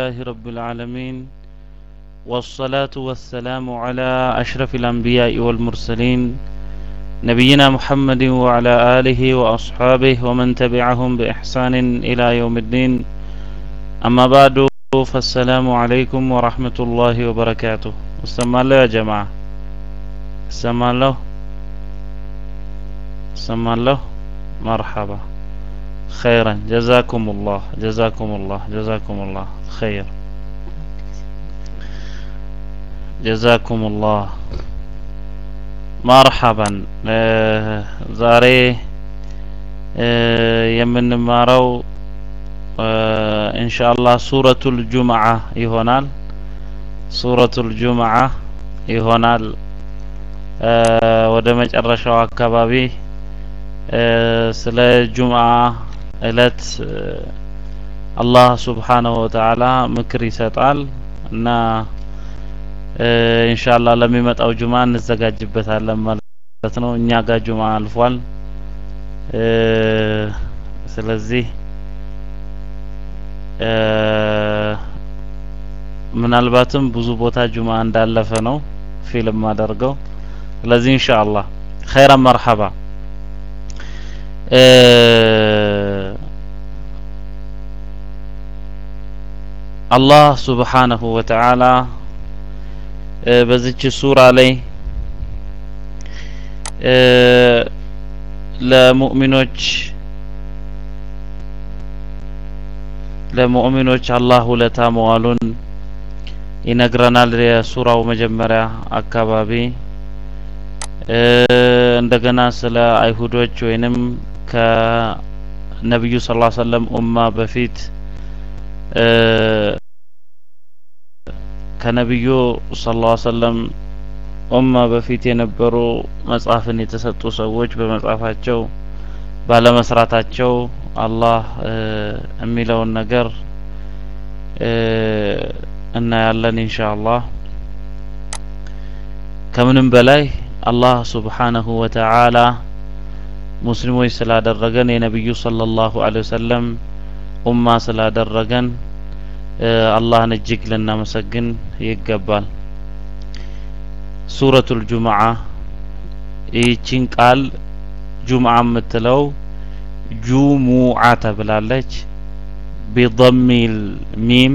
لله رب العالمين والصلاة والسلام على أشرف الأنبياء والمرسلين نبينا محمد وعلى آله وأصحابه ومن تبعهم بإحسان إلى يوم الدين أما بعد فالسلام عليكم ورحمة الله وبركاته استمع الله يا جماعة استمع الله استمع الله مرحبا خيرا جزاكم الله جزاكم الله جزاكم الله خير جزاكم الله مرحبا ዛሬ የምንማረው ኢንሻአላህ ሱረቱል ጁምዓ ይሆናል ሱረቱል ጁምዓ ይሆናል ወደ መጨረሻው አካባቢ ስለ ጁምዓ እለት አላህ ሱብሓነሁ ወተዓላ ምክር ይሰጣል እና ኢንሻአላህ ለሚመጣው ጁማ እንዘጋጅበታለን ማለት ነው። እኛ ጋር ጁማ አልፏል። ስለዚህ ምናልባትም ብዙ ቦታ ጁማ እንዳለፈ ነው ፊልም አደርገው። ስለዚህ ኢንሻአላህ ኸይረን መርሐባ አላህ ሱብሓነሁ ወተዓላ በዚች ሱራ ላይ ለሙእሚኖች ለሙእሚኖች አላህ ውለታ መዋሉን ይነግረናል። የሱራው መጀመሪያ አካባቢ እንደገና ስለ አይሁዶች ወይንም ከነቢዩ ስ ሰለም ኡማ በፊት ከነቢዩ ሰለላሁ ዐለይሂ ወሰለም ኡማ በፊት የነበሩ መጽሐፍን የተሰጡ ሰዎች በመጽሐፋቸው ባለመስራታቸው አላህ የሚለውን ነገር እናያለን ኢንሻአላህ። ከምንም በላይ አላህ ሱብሓነሁ ወተዓላ ሙስሊሞች ስላደረገን የነቢዩ ሰለላሁ ዐለይሂ ወሰለም ኡማ ስላደረገን አላህን እጅግ ልናመሰግን ይገባል። ሱረቱል ጁምዓ ይህችን ቃል ጁምዓ የምትለው ጁሙዓ ተብላለች። ቢضሚል ሚም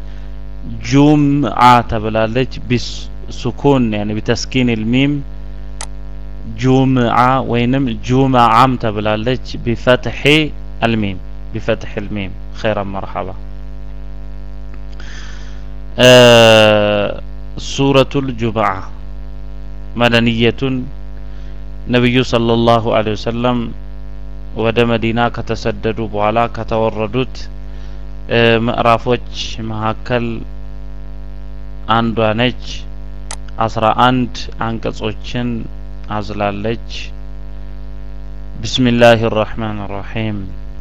ጁምዓ ተብላለች። ቢሱኩን ያኒ ቢተስኪኒል ሚም ጁምዓ ወይንም ጁምዓም ተብላለች። ቢፈትሒ አልሚም ቢፈትሒ አልሚም ኸይረን መርሐባ ሱረቱል ጁምዓ መደንየቱን ነቢዩ ሰለላሁ ዐለይሂ ወሰለም ወደ መዲና ከተሰደዱ በኋላ ከተወረዱት ምዕራፎች መካከል አንዷ ነች። አስራ አንድ አንቀጾችን አዝላለች። ቢስሚላህ ራህማን ራሒም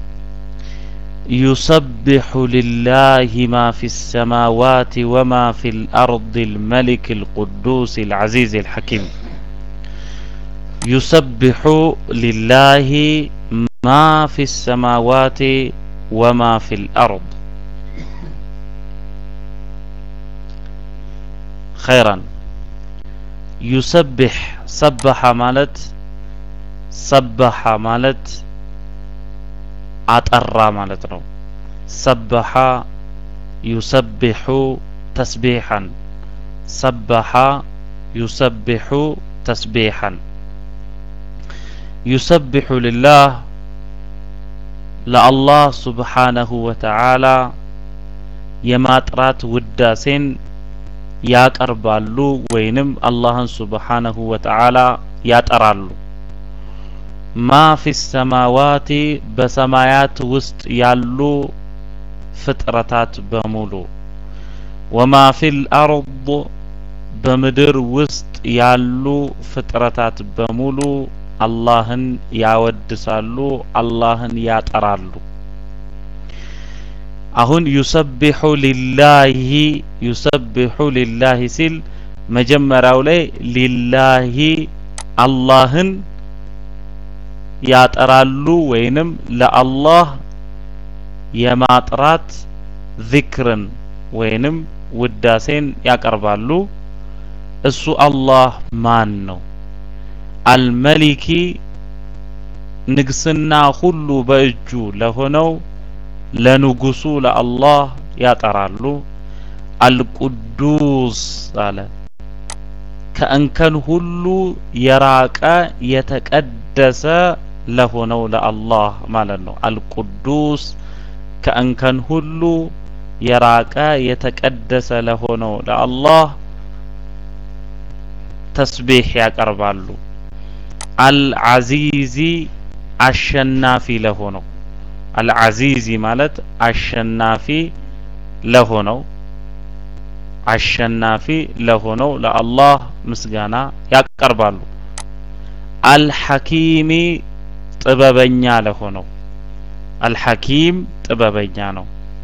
يسبح لله ما في السماوات وما في الأرض الملك القدوس العزيز الحكيم يسبح لله ما في السماوات وما في الأرض خيرا يسبح سبح مالت سبح مالت አጠራ ማለት ነው። ሰበሐ ዩሰቢሑ ተስቢሐን ሰበሐ ዩሰቢሑ ተስቢሐን ዩሰቢሑ ልላህ ለአላህ ሱብሓነሁ ወተዓላ የማጥራት ውዳሴን ያቀርባሉ ወይንም አላህን ሱብሓነሁ ወተዓላ ያጠራሉ። ማ ፊ ሰማዋቲ በሰማያት ውስጥ ያሉ ፍጥረታት በሙሉ ወማ ፊል አርድ በምድር ውስጥ ያሉ ፍጥረታት በሙሉ አላህን ያወድሳሉ፣ አላህን ያጠራሉ። አሁን ዩሰቢሑ ሊላሂ ዩሰቢሑ ሊላሂ ሲል መጀመሪያው ላይ ሊላሂ አላህን ያጠራሉ ወይንም ለአላህ የማጥራት ዚክርን ወይንም ውዳሴን ያቀርባሉ። እሱ አላህ ማን ነው? አልመሊኪ ንግስና ሁሉ በእጁ ለሆነው ለንጉሱ ለአላህ ያጠራሉ። አልቁዱስ አለ ከእንከን ሁሉ የራቀ የተቀደሰ ለሆነው ለአላህ ማለት ነው። አልቁዱስ ከእንከን ሁሉ የራቀ የተቀደሰ ለሆነው ለአላህ ተስቢህ ያቀርባሉ። አልዓዚዚ አሸናፊ ለሆነው አልዓዚዚ ማለት አሸናፊ ለሆነው አሸናፊ ለሆነው ለአላህ ምስጋና ያቀርባሉ። አልሐኪሚ ጥበበኛ ለሆነው አልሐኪም ጥበበኛ ነው።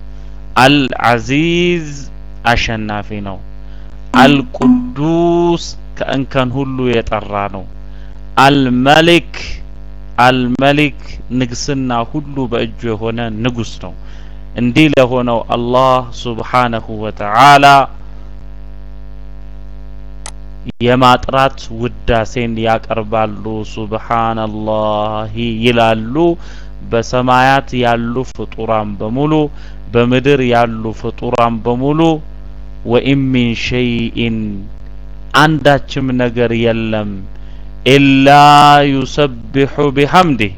አልዓዚዝ አሸናፊ ነው። አልቁዱስ ከእንከን ሁሉ የጠራ ነው። አልመሊክ አልመሊክ ንግስና ሁሉ በእጁ የሆነ ንጉስ ነው። እንዲህ ለሆነው አላህ ሱብሓነሁ ወተዓላ የማጥራት ውዳሴን ያቀርባሉ። ሱብሓነላሂ ይላሉ። በሰማያት ያሉ ፍጡራን በሙሉ በምድር ያሉ ፍጡራን በሙሉ ወኢን ሚን ሸይኢን አንዳችም ነገር የለም ኢላ ዩሰቢሑ ቢሐምዲህ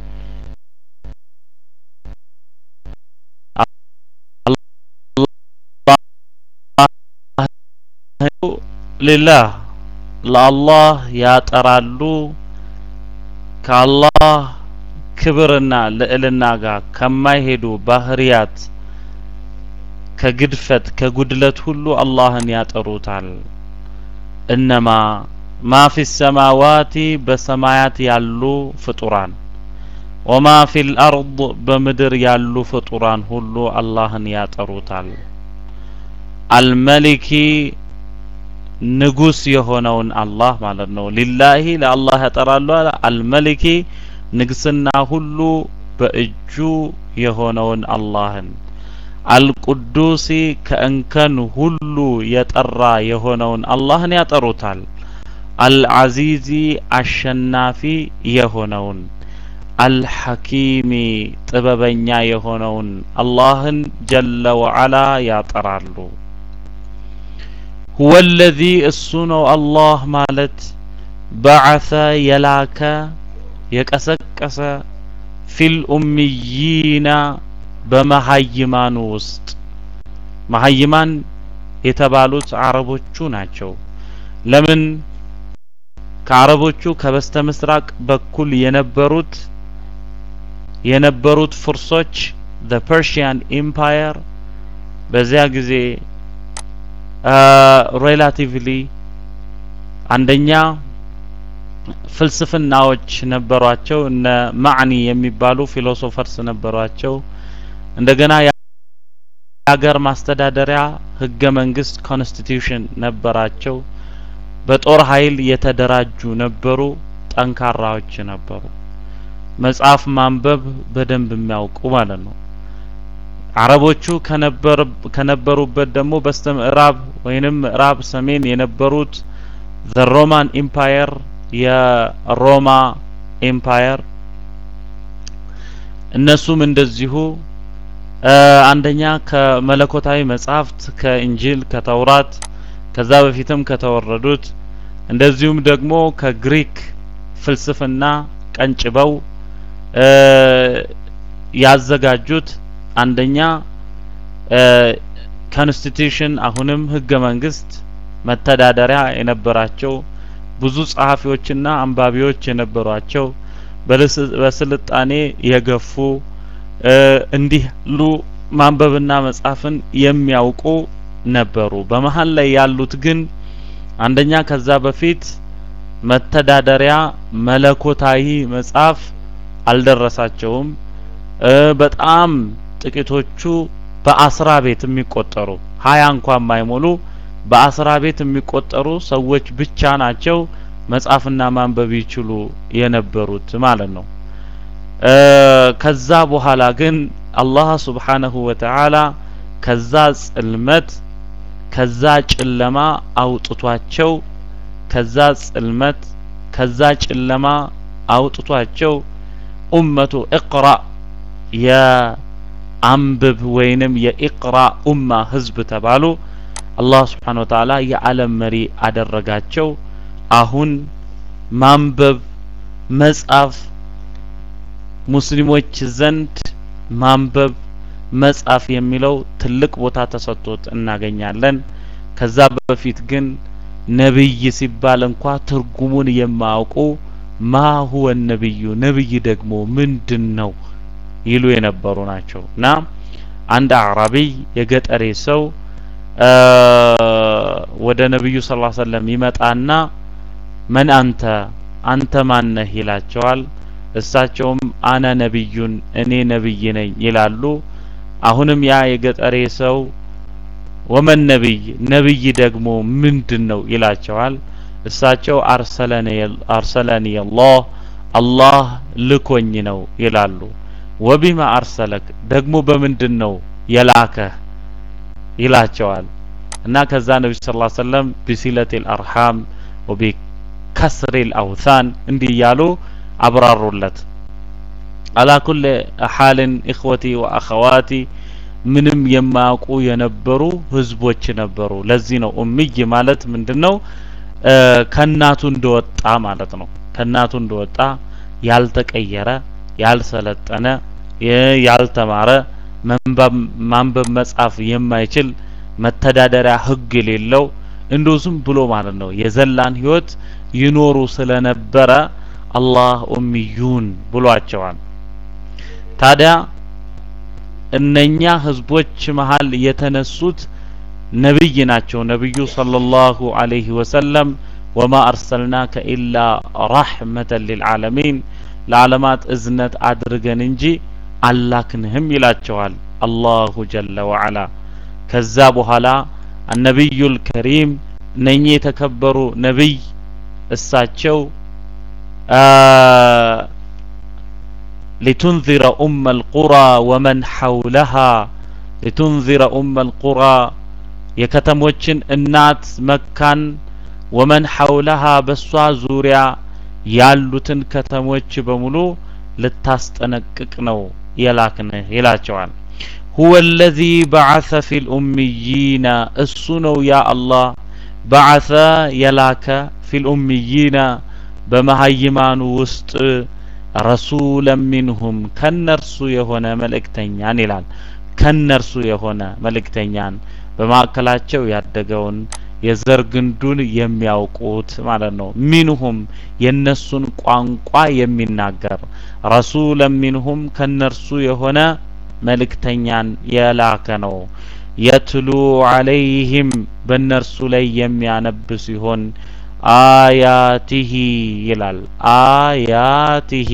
ሊላህ ለአላህ ያጠራሉ ከአላህ ክብርና ልዕልና ጋር ከማይሄዱ ባህሪያት ከግድፈት ከጉድለት ሁሉ አላህን ያጠሩታል። እነማ ማ ፊ ሰማዋቲ በሰማያት ያሉ ፍጡራን ወማ ፊል አርድ በምድር ያሉ ፍጡራን ሁሉ አላህን ያጠሩታል። አልመሊኪ ንጉስ የሆነውን አላህ ማለት ነው። ሊላሂ ለአላህ ያጠራሉ አለ። አልመሊኪ ንግስና ሁሉ በእጁ የሆነውን አላህን አልቁዱሲ ከእንከን ሁሉ የጠራ የሆነውን አላህን ያጠሩታል። አልዓዚዚ አሸናፊ የሆነውን አልሐኪሚ ጥበበኛ የሆነውን አላህን ጀለ ወዓላ ያጠራሉ። ሁወ ለዚ እሱ ነው አላህ ማለት በዓሰ የላከ የቀሰቀሰ ፊል ኡምይና በመሀይማኑ ውስጥ መሀይማን የተባሉት አረቦቹ ናቸው። ለምን ከአረቦቹ ከበስተ ምስራቅ በኩል የነበሩት የነበሩት ፍርሶች the Persian Empire በዚያ ጊዜ ሬላቲቭሊ አንደኛ ፍልስፍናዎች ነበሯቸው። እነ ማዕኒ የሚባሉ ፊሎሶፈርስ ነበሯቸው። እንደገና የሀገር ማስተዳደሪያ ህገ መንግስት ኮንስቲቱሽን ነበራቸው። በጦር ኃይል የተደራጁ ነበሩ። ጠንካራዎች ነበሩ። መጽሐፍ ማንበብ በደንብ የሚያውቁ ማለት ነው። አረቦቹ ከነበሩበት ደግሞ በስተ ምዕራብ ወይንም ምዕራብ ሰሜን የነበሩት ዘ ሮማን ኢምፓየር የሮማ ኤምፓየር እነሱም እንደዚሁ አንደኛ ከመለኮታዊ መጻሕፍት ከእንጂል ከተውራት ከዛ በፊትም ከተወረዱት እንደዚሁም ደግሞ ከግሪክ ፍልስፍና ቀንጭበው ያዘጋጁት አንደኛ ኮንስቲቱሽን አሁንም ህገ መንግስት መተዳደሪያ የነበራቸው ብዙ ጸሐፊዎችና አንባቢዎች የነበሯቸው በስልጣኔ የገፉ እንዲህ ሉ ማንበብና መጻፍን የሚያውቁ ነበሩ። በመሀል ላይ ያሉት ግን አንደኛ ከዛ በፊት መተዳደሪያ መለኮታዊ መጽሐፍ አልደረሳቸውም። በጣም ጥቂቶቹ በአስራ ቤት የሚቆጠሩ ሀያ እንኳን ማይሞሉ በአስራ ቤት የሚቆጠሩ ሰዎች ብቻ ናቸው መጻፍና ማንበብ ይችሉ የነበሩት ማለት ነው። ከዛ በኋላ ግን አላህ ሱብሓነሁ ወተዓላ ከዛ ጽልመት ከዛ ጨለማ አውጥቷቸው ከዛ ጽልመት ከዛ ጨለማ አውጥቷቸው ኡመቱ ኢቅራ የአንብብ ወይንም የኢቅራ ኡማ ህዝብ ተባሉ። አላህ ስብሓነ ወተዓላ የዓለም መሪ አደረጋቸው። አሁን ማንበብ መጻፍ ሙስሊሞች ዘንድ ማንበብ መጻፍ የሚለው ትልቅ ቦታ ተሰጥቶት እናገኛለን። ከዛ በፊት ግን ነብይ ሲባል እንኳ ትርጉሙን የማያውቁ ማ ሁወ ነብዩ ነብይ ደግሞ ምንድን ነው ይሉ የነበሩ ናቸው እና አንድ አዕራቢይ የገጠሬ ሰው ወደ ነብዩ ስ ላ ሰለም ይመጣና መን አንተ አንተ ማነህ ይላቸዋል። እሳቸውም አነ ነቢዩን እኔ ነብይ ነኝ ይላሉ። አሁንም ያ የገጠሬ ሰው ወመን ነቢይ ነብይ ደግሞ ምንድን ነው ይላቸዋል። እሳቸው አርሰለኒ አላህ አላህ ልኮኝ ነው ይላሉ። ወቢማ አርሰለክ ደግሞ በምንድን ነው የላከህ ይላቸዋል። እና ከዛ ነቢ ስ ላ ሰለም ቢሲለት ልአርሃም ወቢከስሪ ልአውታን እንዲህ እያሉ አብራሩለት። አላ ኩል ሓልን ኢኽወቲ ወአኸዋቲ ምንም የማያውቁ የነበሩ ህዝቦች ነበሩ። ለዚህ ነው ኡምይ ማለት ምንድን ነው? ከእናቱ እንደወጣ ማለት ነው። ከእናቱ እንደወጣ ያልተቀየረ፣ ያልሰለጠነ፣ ያልተማረ፣ ማንበብ መጻፍ የማይችል መተዳደሪያ ህግ የሌለው እንዲሁ ዝም ብሎ ማለት ነው የዘላን ህይወት ይኖሩ ስለነበረ አላህ ኡሚዩን ብሏቸዋል። ታዲያ እነኛ ህዝቦች መሀል የተነሱት ነብይ ናቸው። ነብዩ ሰለላሁ ዐለይሂ ወሰለም ወማ አርሰልናከ ኢላ ረሕመተን ሊልዓለሚን ለዓለማት እዝነት አድርገን እንጂ አላክንህም ይላቸዋል አላሁ ጀለ ወዐላ። ከዛ በኋላ አነቢዩል ከሪም እነኚህ የተከበሩ ነቢይ እሳቸው ሊቱንዚረ ኡመ አልቁራ ወመን ሐውለሃ ሊቱንዚረ ኡመ አልቁራ የከተሞችን እናት መካን ወመን ሐውለሃ በሷ ዙሪያ ያሉትን ከተሞች በሙሉ ልታስጠነቅቅ ነው የላክንህ ይላቸዋል። ሁወ አለዚ በዐሰ ፊል ኡሚይነ እሱ ነው ያ አላህ በዐሰ የላከ ፊል ኡሚይነ በመሀይማኑ ውስጥ ረሱለን ሚንሁም ከነርሱ የሆነ መልእክተኛን ይላል። ከነርሱ የሆነ መልእክተኛን በማዕከላቸው ያደገውን የዘር ግንዱን የሚያውቁት ማለት ነው። ሚንሁም የነሱን ቋንቋ የሚናገር ረሱለን ሚንሁም ከነርሱ የሆነ መልእክተኛን የላከ ነው። የትሉ ዐለይህም በእነርሱ ላይ የሚያነብ ሲሆን አያቲሂ ይላል። አያቲሂ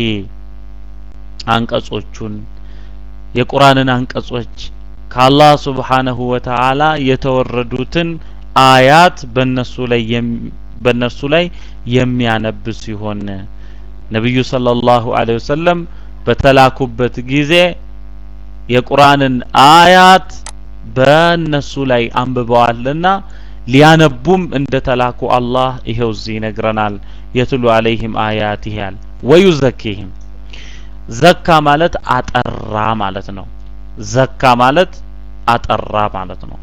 አንቀጾቹን የቁርአንን አንቀጾች ከአላህ ሱብሓነሁ ወተዓላ የተወረዱትን አያት በእነሱ ላይ በእነርሱ ላይ የሚያነብ ሲሆን ነቢዩ ሰለላሁ ዐለይሂ ወሰለም በተላኩበት ጊዜ የቁርአንን አያት በእነሱ ላይ አንብበዋልና ሊያነቡም እንደተላኩ አላህ ይሄው እዚህ ይነግረናል። የትሉ አለይህም አያት ይላል። ወዩዘኪህም ዘካ ማለት አጠራ ማለት ነው። ዘካ ማለት አጠራ ማለት ነው።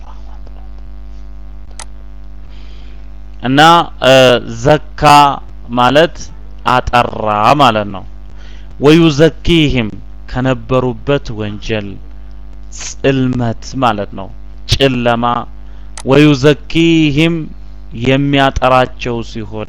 እና ዘካ ማለት አጠራ ማለት ነው። ወዩዘኪህም ከነበሩበት ወንጀል ጽልመት ማለት ነው፣ ጨለማ ወዩዘኪህም የሚያጠራቸው ሲሆን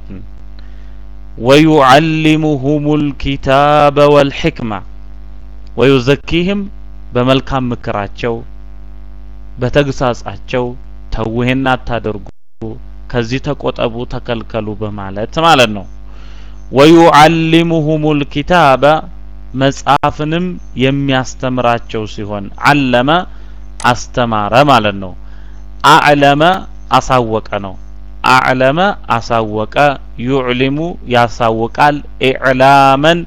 ወዩዓሊሙሁሙል ኪታበ ወልሕክማ ወዩዘኪህም በመልካም ምክራቸው በተግሳጻቸው ተውሄን አታደርጉ፣ ከዚህ ተቆጠቡ፣ ተከልከሉ በማለት ማለት ነው። ወዩዓሊሙሁሙል ኪታበ መጽሐፍንም የሚያስተምራቸው ሲሆን አለመ አስተማረ ማለት ነው። አዕለመ አሳወቀ ነው። አዕለመ አሳወቀ፣ ዩዕሊሙ ያሳውቃል፣ ኢዕላመን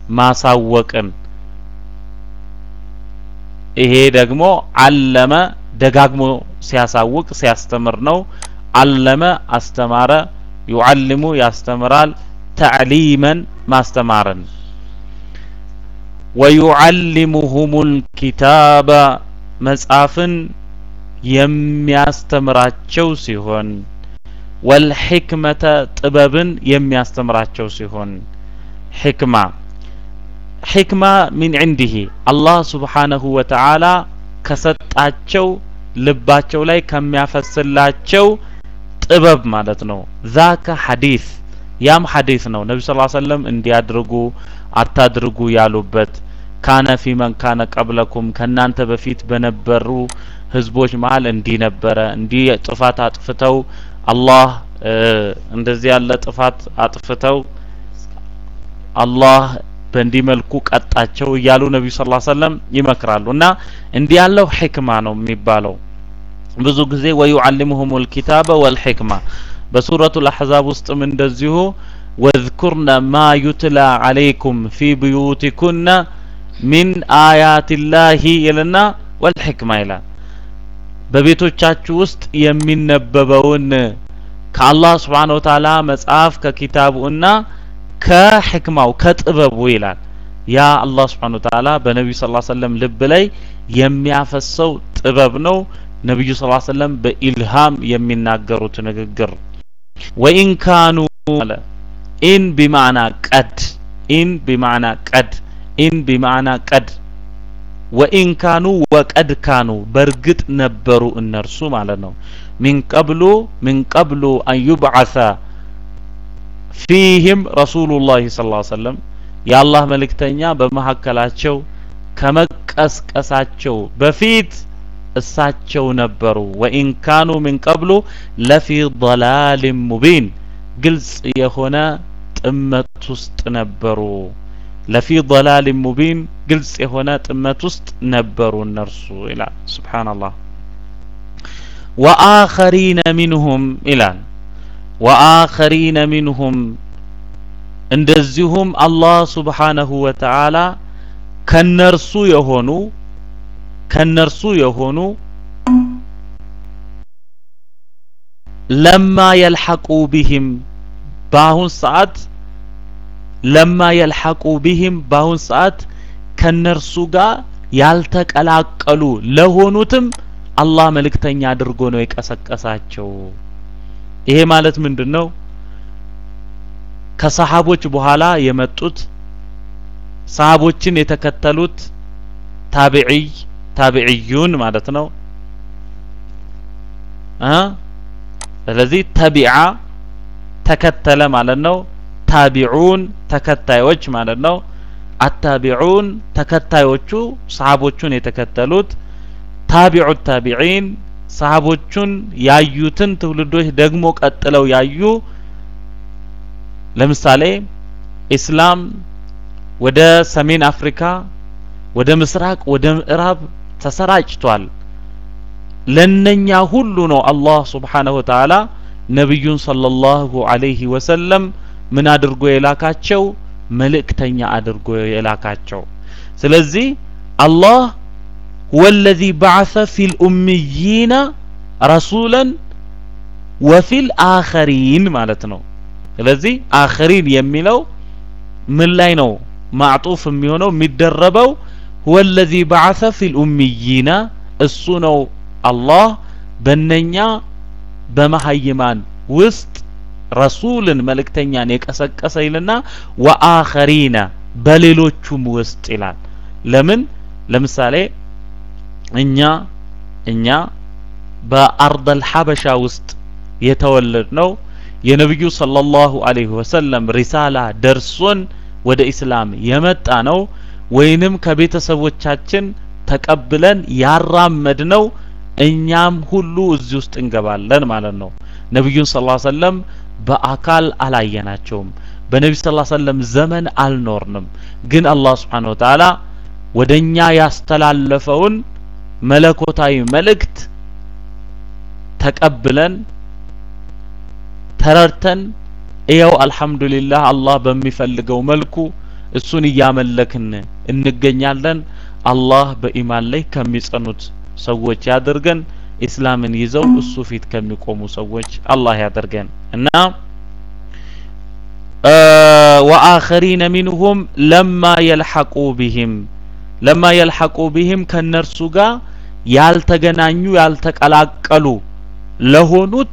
ማሳወቅን። ይሄ ደግሞ አለመ ደጋግሞ ሲያሳውቅ ሲያስተምር ነው። አለመ አስተማረ፣ ዩዓልሙ ያስተምራል፣ ተዕሊመን ማስተማርን ወዩዓልሙሁሙል ኪታበ መጽሐፍን የሚያስተምራቸው ሲሆን ወልሕክመተ ጥበብን የሚያስተምራቸው ሲሆን ሕክማ ሕክማ ሚን ዕንዲህ አላህ ስብሓነሁ ወተዓላ ከሰጣቸው ልባቸው ላይ ከሚያፈስላቸው ጥበብ ማለት ነው። ዛከ ሐዲስ ያም ሐዲስ ነው። ነቢ ስ ሰለም እንዲያድርጉ አታድርጉ ያሉበት ካነ ፊ መን ካነ ቀብለኩም ከእናንተ በፊት በነበሩ ህዝቦች መሀል እንዲህ ነበረ፣ እንዲህ ጥፋት አጥፍተው አላህ እንደዚህ ያለ ጥፋት አጥፍተው አላህ በእንዲህ መልኩ ቀጣቸው እያሉ ነቢዩ ስ ሰለም ይመክራሉ። እና እንዲህ ያለው ሕክማ ነው የሚባለው ብዙ ጊዜ ወዩዓልሙሁም ልኪታበ ወልሕክማ በሱረቱ ልአሕዛብ ውስጥም እንደዚሁ ወዝኩርነ ማ ዩትላ ዓለይኩም ፊ ብዩቲኩነ ሚን አያት ላሂ ይልና ወልሕክማ ይላል። በቤቶቻችሁ ውስጥ የሚነበበውን ከአላህ ስብሓነ ወተዓላ መጽሐፍ ከኪታቡ እና ከሕክማው ከጥበቡ ይላል። ያ አላህ ስብሓነ ወተዓላ በነቢዩ ስ ሰለም ልብ ላይ የሚያፈሰው ጥበብ ነው። ነቢዩ ስ ሰለም በኢልሃም የሚናገሩት ንግግር ወኢን ካኑ አለ ኢን ቢማዕና ቀድ ኢን ቢማዕና ቀድ ኢን ቢማዕና ቀድ ወኢን ካኑ ወቀድ ካኑ በእርግጥ ነበሩ እነርሱ ማለት ነው። ሚን ቀብሉ ሚን ቀብሉ አን ዩብዓሰ ፊህም ረሱሉላህ ሰለላሁ ዐለይሂ ወሰለም የአላህ መልእክተኛ በመካከላቸው ከመቀስቀሳቸው በፊት እሳቸው ነበሩ። ወኢን ካኑ ሚን ቀብሉ ለፊ ضላሊን ሙቢን ግልጽ የሆነ ጥመት ውስጥ ነበሩ። ለፊ ضላሊን ሙቢን ግልጽ የሆነ ጥመት ውስጥ ነበሩ እነርሱ ይላል። ሱብሓነላህ ወአኸሪነ ሚንሁም ይላል ወአኸሪነ ሚንሁም እንደዚሁም አላህ ሱብሓነሁ ወተዓላ ከነርሱ የሆኑ ከነርሱ የሆኑ ለማ የልሐቁ ቢህም በአሁን ሰዓት ለማ የልሐቁ ቢህም በአሁን ሰዓት ከነርሱ ጋር ያልተቀላቀሉ ለሆኑትም አላህ መልእክተኛ አድርጎ ነው የቀሰቀሳቸው። ይሄ ማለት ምንድን ነው? ከሰሃቦች በኋላ የመጡት ሰሃቦችን የተከተሉት ታቢዒይ ታቢዒዩን ማለት ነው እ ስለዚህ ተቢዓ ተከተለ ማለት ነው። ታቢዑን ተከታዮች ማለት ነው። አታቢዑን ተከታዮቹ ሰሃቦቹን የተከተሉት ታቢዑ ታቢዒን ሰሃቦቹን ያዩትን ትውልዶች ደግሞ ቀጥለው ያዩ ለምሳሌ ኢስላም ወደ ሰሜን አፍሪካ ወደ ምስራቅ ወደ ምዕራብ ተሰራጭቷል። ለነኛ ሁሉ ነው አላህ ሱብሓነሁ ወተዓላ ነቢዩን ሰለላሁ ዐለይሂ ወሰለም ምን አድርጎ የላካቸው መልእክተኛ አድርጎ የላካቸው። ስለዚህ አላህ ወለዚ በዐሰ ፊል ኡምይይነ ረሱለን ወፊል አኸሪን ማለት ነው። ስለዚህ አኸሪን የሚለው ምን ላይ ነው ማዕጡፍ የሚሆነው የሚደረበው ወለዚ በዐሰ ፊል ኡምይይነ እሱ ነው አላህ በነኛ በመሀይማን ውስጥ ረሱልን መልእክተኛን የቀሰቀሰ ይልና ወአኸሪነ በሌሎቹም ውስጥ ይላል። ለምን ለምሳሌ እኛ እኛ በአርደል ሐበሻ ውስጥ የተወለድ ነው የነብዩ ሰለላሁ ዐለይሂ ወሰለም ሪሳላ ደርሶን ወደ ኢስላም የመጣ ነው ወይንም ከቤተሰቦቻችን ተቀብለን ያራመድ ነው እኛም ሁሉ እዚህ ውስጥ እንገባለን ማለት ነው። ነብዩን ሰለላሁ ዐለይሂ ወሰለም በአካል አላየናቸውም። በነቢ ሰለላሁ ዐለይሂ ወሰለም ዘመን አልኖርንም። ግን አላህ ሱብሓነሁ ወተዓላ ወደኛ ያስተላለፈውን መለኮታዊ መልእክት ተቀብለን ተረድተን እየው አልሐምዱሊላህ አላህ በሚፈልገው መልኩ እሱን እያመለክን እንገኛለን። አላህ በኢማን ላይ ከሚጸኑት ሰዎች ያድርገን። ኢስላምን ይዘው እሱ ፊት ከሚቆሙ ሰዎች አላህ ያደርገን እና ወአኸሪነ ሚንሁም ለማ የልሐቁ ቢህም ለማ የልሐቁ ቢህም ከነርሱ ጋር ያልተገናኙ ያልተቀላቀሉ ለሆኑት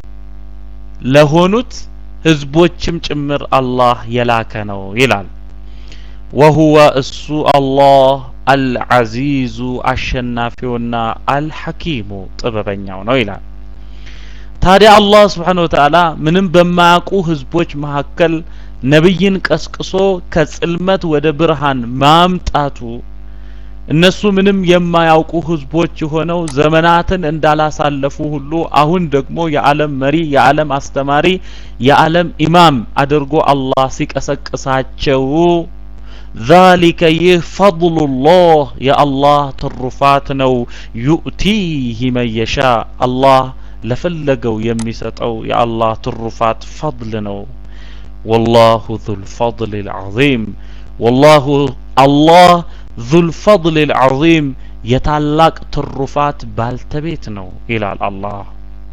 ለሆኑት ህዝቦችም ጭምር አላህ የላከ ነው ይላል። ወሁወ እሱ አላህ አልዓዚዙ አሸናፊውና አልሐኪሙ ጥበበኛው ነው ይላል። ታዲያ አላህ ስብሓነሁ ወተዓላ ምንም በማያውቁ ህዝቦች መካከል ነብይን ቀስቅሶ ከጽልመት ወደ ብርሃን ማምጣቱ እነሱ ምንም የማያውቁ ህዝቦች የሆነው ዘመናትን እንዳላሳለፉ ሁሉ አሁን ደግሞ የዓለም መሪ፣ የዓለም አስተማሪ፣ የዓለም ኢማም አድርጎ አላህ ሲቀሰቅሳቸው ዛሊከ ይህ ፈድሉላህ የአላህ ትሩፋት ነው። ዩእቲህ መን የሻ አላህ ለፈለገው የሚሰጠው የአላህ ትሩፋት ፈድል ነው። ወላሁ ዙል ፈድል ልዓዚም ወላሁ አላህ ዙል ፈድል ልዓዚም የታላቅ ትሩፋት ባልተቤት ነው ይላል አላህ።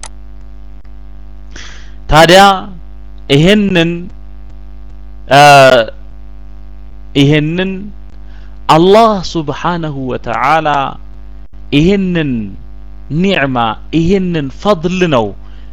ታዲያ ይሄንን ይሄንን አላህ ሱብሓነሁ ወተዓላ ይሄንን ኒዕማ ይሄንን ፈድል ነው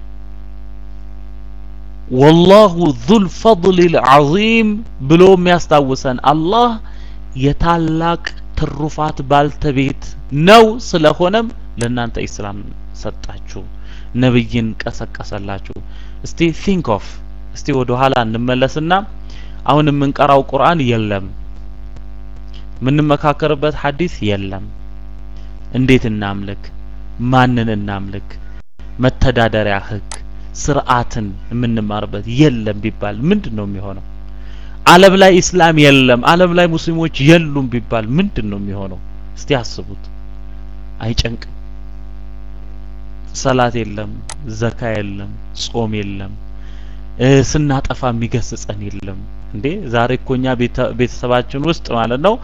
ወላሁ ዙል ፈድል ልዓዚም ብሎ የሚያስታውሰን አላህ የታላቅ ትሩፋት ባልተቤት ነው። ስለሆነም ለእናንተ ኢስላም ሰጣችሁ፣ ነብይን ቀሰቀሰላችሁ። እስቲ ቲንክ ኦፍ እስቲ ወደ ኋላ እንመለስና አሁን የምንቀራው ቁርአን የለም፣ የምንመካከርበት ሐዲስ የለም። እንዴት እናምልክ? ማንን እናምልክ? መተዳደሪያ ህግ፣ ስርዓትን የምንማርበት የለም ቢባል ምንድን ነው የሚሆነው? ዓለም ላይ ኢስላም የለም፣ ዓለም ላይ ሙስሊሞች የሉም ቢባል ምንድን ነው የሚሆነው? እስቲ አስቡት። አይጨንቅም? ሰላት የለም፣ ዘካ የለም፣ ጾም የለም፣ ስናጠፋ የሚገስጸን የለም። እንዴ ዛሬ እኮ እኛ ቤተሰባችን ውስጥ ማለት ነው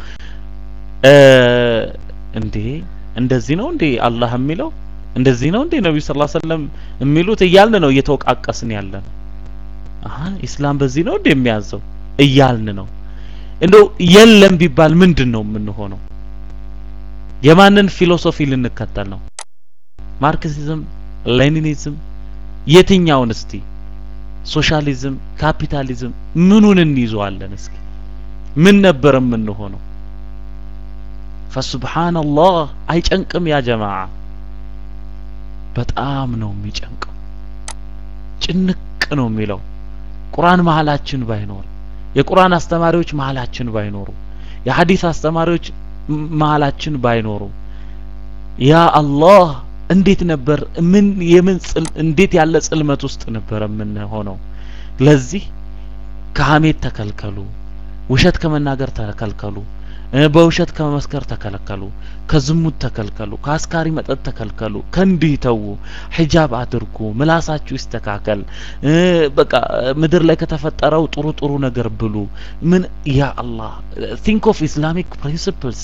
እንዴ እንደዚህ ነው እንዴ አላህ የሚለው እንደዚህ ነው እንዴ ነብዩ ሰለላሁ ዐለይሂ ወሰለም የሚሉት እያልን ነው እየተወቃቀስን ያለ ነው። አሀ ኢስላም በዚህ ነው እንዴ የሚያዘው እያልን ነው። እንደው የለም ቢባል ምንድን ነው የምንሆነው? የማንን ፊሎሶፊ ልንከተል ነው? ማርክሲዝም፣ ሌኒኒዝም የትኛውን እስቲ ሶሻሊዝም፣ ካፒታሊዝም ምኑን እንይዘዋለን? እስኪ ምን ነበር የምንሆነው? ፈሱብሃንአላህ አይጨንቅም? ያ ጀማዓ በጣም ነው የሚጨንቀው። ጭንቅ ነው የሚለው ቁርአን መሀላችን ባይኖር፣ የቁርአን አስተማሪዎች መሀላችን ባይኖሩ፣ የሐዲስ አስተማሪዎች መሀላችን ባይኖሩ ያ አላህ እንዴት ነበር ምን የምን ጽል እንዴት ያለ ጽልመት ውስጥ ነበር የምንሆነው? ለዚህ ከሀሜት ተከልከሉ፣ ውሸት ከመናገር ተከልከሉ፣ በውሸት ከመመስከር ተከለከሉ፣ ከዝሙት ተከልከሉ፣ ከአስካሪ መጠጥ ተከልከሉ፣ ከእንዲህ ተዉ፣ ሒጃብ አድርጉ፣ ምላሳችሁ ይስተካከል፣ በቃ ምድር ላይ ከተፈጠረው ጥሩ ጥሩ ነገር ብሉ። ምን ያ አላህ ቲንክ ኦፍ ኢስላሚክ ፕሪንሲፕልስ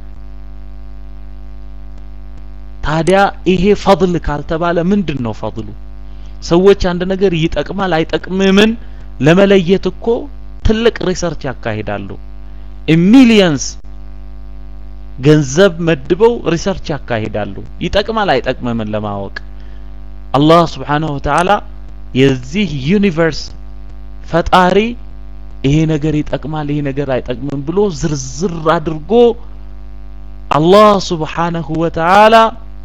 ታዲያ ይሄ ፈضል ካልተባለ ምንድን ነው ፈضሉ? ሰዎች አንድ ነገር ይጠቅማል አይጠቅምምን ለመለየት እኮ ትልቅ ሪሰርች ያካሂዳሉ። ሚሊየንስ ገንዘብ መድበው ሪሰርች ያካሂዳሉ። ይጠቅማል አይጠቅምምን ለማወቅ አላህ ስብሓነሁ ወተዓላ የዚህ ዩኒቨርስ ፈጣሪ ይሄ ነገር ይጠቅማል ይሄ ነገር አይጠቅምም ብሎ ዝርዝር አድርጎ አላህ ስብሓነሁ ወተዓላ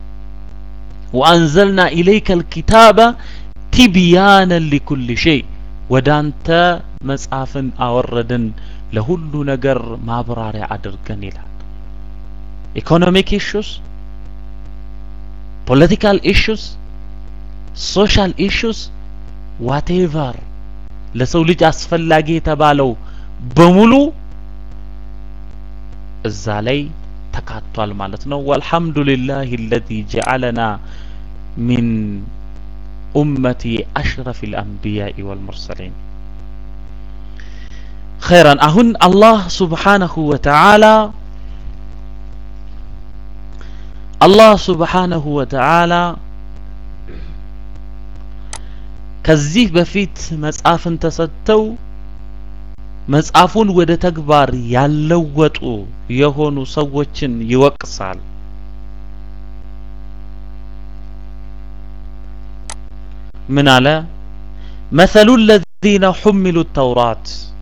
ወአንዘልና ኢለይከ ልኪታበ ቲብያነን ሊኩል ሸይ ወደ አንተ መጽሐፍን አወረድን ለሁሉ ነገር ማብራሪያ አድርገን ይላል። ኢኮኖሚክ ኢሹስ፣ ፖለቲካል ኢሹስ፣ ሶሻል ኢሹስ ዋቴቨር ለሰው ልጅ አስፈላጊ የተባለው በሙሉ እዛ ላይ ተካቷል ማለት ነው። ወልሐምዱሊላህ አለዚ ጀዐለና ሚን ኡመቲ አሽረፊ ልአንቢያኢ ወልሙርሰሊን። ኸይራን አሁን አላህ ሱብሓነሁ ወተዓላ አላህ ሱብሓነሁ ወተዓላ ከዚህ በፊት መጽሐፍን ተሰጥተው መጽሐፉን ወደ ተግባር ያለወጡ የሆኑ ሰዎችን ይወቅሳል። ምን አለ? መሰሉ ለዚነ ሑሚሉ ተውራት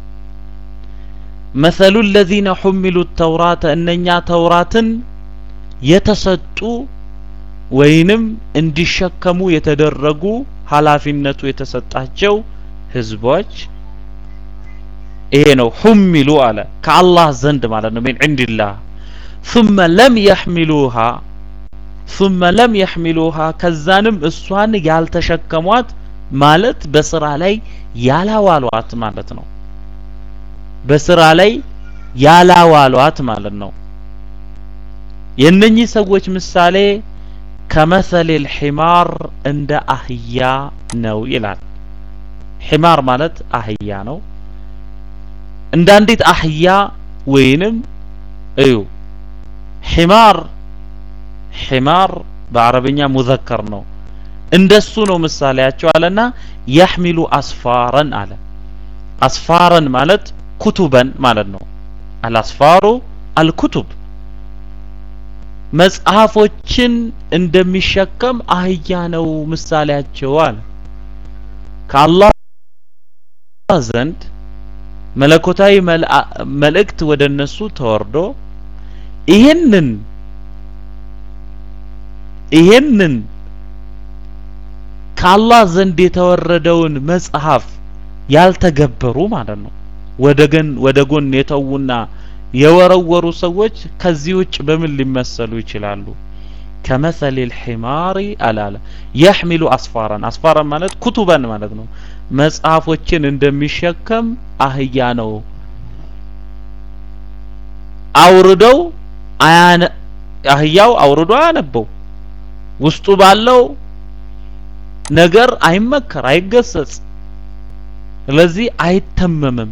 መሰሉ ለዚነ ሑሚሉ ተውራተ እነኛ ተውራትን የተሰጡ ወይንም እንዲሸከሙ የተደረጉ ኃላፊነቱ የተሰጣቸው ህዝቦች ይሄ ነው ሑሚሉ አለ ከአላህ ዘንድ ማለት ነው ሚን ዒንዲላህ ثم لم يحملوها ثم لم يحملوها ከዛንም እሷን ያልተሸከሟት ማለት በስራ ላይ ያላዋሏት ማለት ነው በስራ ላይ ያላዋሏት ማለት ነው የነኚህ ሰዎች ምሳሌ ከመሰል ልሒማር እንደ አህያ ነው ይላል ሒማር ማለት አህያ ነው እንደ አንዲት አህያ ወይንም እዩ ሒማር ሒማር በአረብኛ ሙዘከር ነው እንደሱ ነው ምሳሌያቸው አለና ያሕሚሉ አስፋረን አለ አስፋረን ማለት ኩቱበን ማለት ነው አልአስፋሩ አልኩቱብ መጽሐፎችን እንደሚሸከም አህያ ነው ምሳሌያቸው አለ ከአላህ ዘንድ መለኮታዊ መልእክት ወደ እነሱ ተወርዶ ይህንን ይህንን ከአላህ ዘንድ የተወረደውን መጽሐፍ ያልተገበሩ ማለት ነው ወደ ገን ወደ ጎን የተዉና የወረወሩ ሰዎች ከዚህ ውጭ በምን ሊመሰሉ ይችላሉ ከመሰል ልሒማሪ አላለ የሕሚሉ አስፋራን አስፋራን ማለት ኩቱበን ማለት ነው መጽሐፎችን እንደሚሸከም አህያ ነው አውርደው አያነ አህያው አውርዶ አያነበው ውስጡ ባለው ነገር አይመከር አይገሰጽ ስለዚህ አይተመምም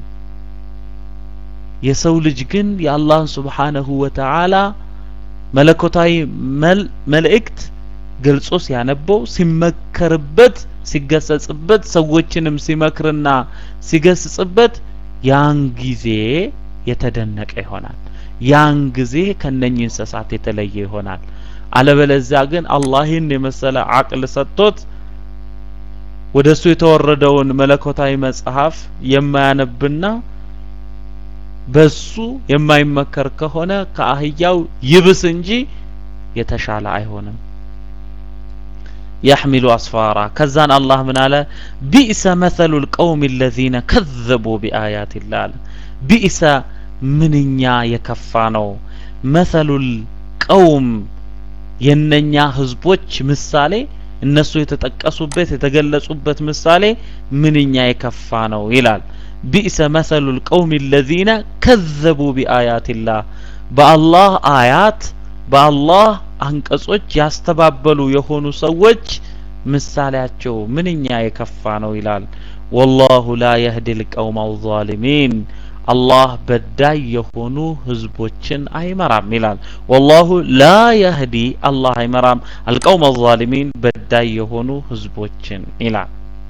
የሰው ልጅ ግን የአላህን ስብሓነሁ ወተዓላ መለኮታዊ መልእክት ገልጾ ሲያነበው ሲመከርበት ሲገሰጽበት ሰዎችንም ሲመክርና ሲገስጽበት ያን ጊዜ የተደነቀ ይሆናል ያን ጊዜ ከነኚህ እንስሳት የተለየ ይሆናል አለበለዚያ ግን አላህን የመሰለ አቅል ሰጥቶት ወደ እሱ የተወረደውን መለኮታዊ መጽሐፍ የማያነብና በሱ የማይመከር ከሆነ ከአህያው ይብስ እንጂ የተሻለ አይሆንም يحمل أسفارا كزان الله من على بئس مثل القوم الذين كذبوا بآيات الله بئس منኛ የከፋ ነው مثل القوم የነኛ ህዝቦች ምሳሌ እነሱ የተጠቀሱበት የተገለጹበት ምሳሌ ምንኛ የከፋ ነው ይላል ቢእሰ መሰሉ ልቀውም ለዚነ ከዘቡ ቢአያትላህ በአላህ አያት በአላህ አንቀጾች ያስተባበሉ የሆኑ ሰዎች ምሳሌያቸው ምንኛ የከፋ ነው ይላል ወላሁ ላ የህዲ ልቀውም አልዛሊሚን አላህ በዳይ የሆኑ ህዝቦችን አይመራም ይላል ወላሁ ላ የህዲ አላህ አይመራም አልቀውም አልዛሊሚን በዳይ የሆኑ ህዝቦችን ይላል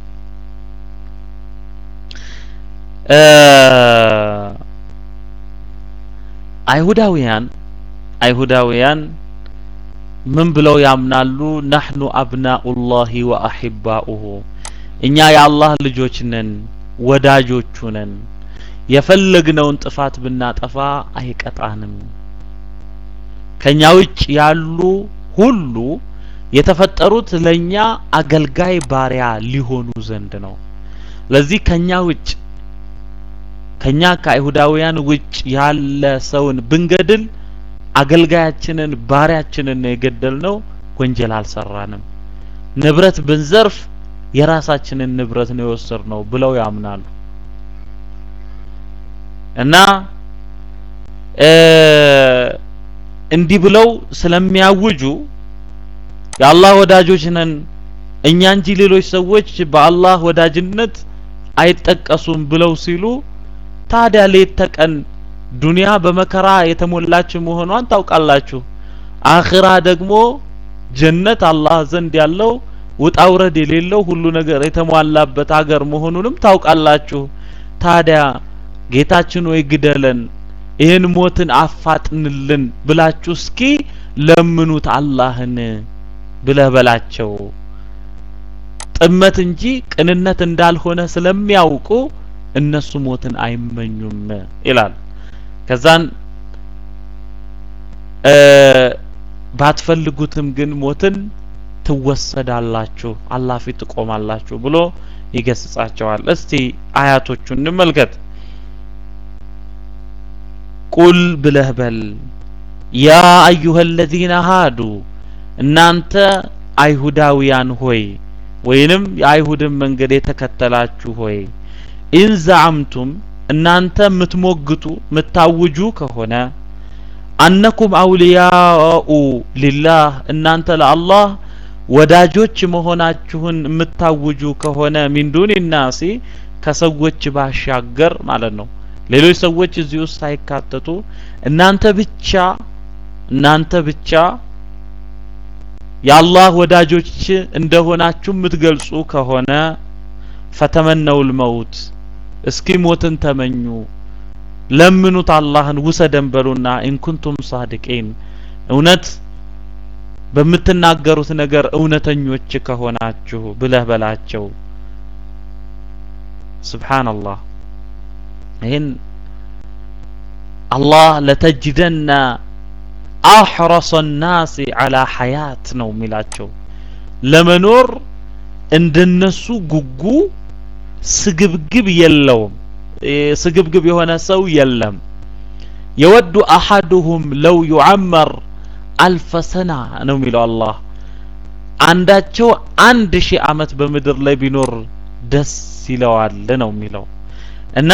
አይሁዳውያን አይሁዳውያን ምን ብለው ያምናሉ ናህኑ አብናኡላሂ ወአሂባኡሁ እኛ የአላህ ልጆች ነን ወዳጆቹ ነን የፈለግነውን ጥፋት ብናጠፋ አይቀጣንም ከኛ ውጭ ያሉ ሁሉ የተፈጠሩት ለኛ አገልጋይ ባሪያ ሊሆኑ ዘንድ ነው ለዚህ ከኛ ውጭ ከኛ ከአይሁዳውያን ውጭ ያለ ሰውን ብንገድል አገልጋያችንን ባሪያችንን ነው የገደልነው ወንጀል አልሰራንም ንብረት ብንዘርፍ የራሳችንን ንብረት ነው የወሰድነው ብለው ያምናሉ እና እንዲህ ብለው ስለሚያውጁ የአላህ ወዳጆች ነን እኛ እንጂ ሌሎች ሰዎች በአላህ ወዳጅነት አይጠቀሱም ብለው ሲሉ ታዲያ ሌት ተቀን ዱንያ በመከራ የተሞላች መሆኗን ታውቃላችሁ አኺራ ደግሞ ጀነት አላህ ዘንድ ያለው ውጣ ውረድ የሌለው ሁሉ ነገር የተሟላበት ሀገር መሆኑንም ታውቃላችሁ። ታዲያ ጌታችን ወይ ግደለን፣ ይህን ሞትን አፋጥንልን ብላችሁ እስኪ ለምኑት አላህን ብለህ በላቸው። ጥመት እንጂ ቅንነት እንዳልሆነ ስለሚያውቁ እነሱ ሞትን አይመኙም ይላል። ከዛን ባትፈልጉትም ግን ሞትን ትወሰዳላችሁ፣ አላህ ፊት ትቆማላችሁ ብሎ ይገስጻቸዋል። እስቲ አያቶቹን እንመልከት። ቁል ብለህ በል ያ አዩሀ ለዚነ ሃዱ እናንተ አይሁዳውያን ሆይ ወይንም የአይሁድን መንገድ የተከተላችሁ ሆይ ኢን ዘዐምቱም እናንተ የምትሞግቱ የምታውጁ ከሆነ አነኩም አውልያኡ ሊላህ እናንተ ለአላህ ወዳጆች መሆናችሁን የምታውጁ ከሆነ ሚን ዱኒ ናሲ ከሰዎች ባሻገር ማለት ነው። ሌሎች ሰዎች እዚህ ውስጥ ሳይካተቱ እናንተ ብቻ እናንተ ብቻ የአላህ ወዳጆች እንደሆናችሁ የምትገልጹ ከሆነ ፈተመነውል መውት እስኪ ሞትን ተመኙ፣ ለምኑት አላህን ውሰደን በሉና ኢንኩንቱም ሳድቂን እውነት በምትናገሩት ነገር እውነተኞች ከሆናችሁ ብለህ በላቸው። ሱብሓነላህ ይህን አላህ ለተጅደና አሕረሰ ናሲ አላ ሐያት ነው የሚላቸው። ለመኖር እንደነሱ ጉጉ ስግብግብ የለውም። ስግብግብ የሆነ ሰው የለም። የወዱ አሐዱሁም ለው ዩዐመር አልፈ ሰና ነው የሚለው አላህ። አንዳቸው አንድ ሺህ ዓመት በምድር ላይ ቢኖር ደስ ይለዋል ነው የሚለው እና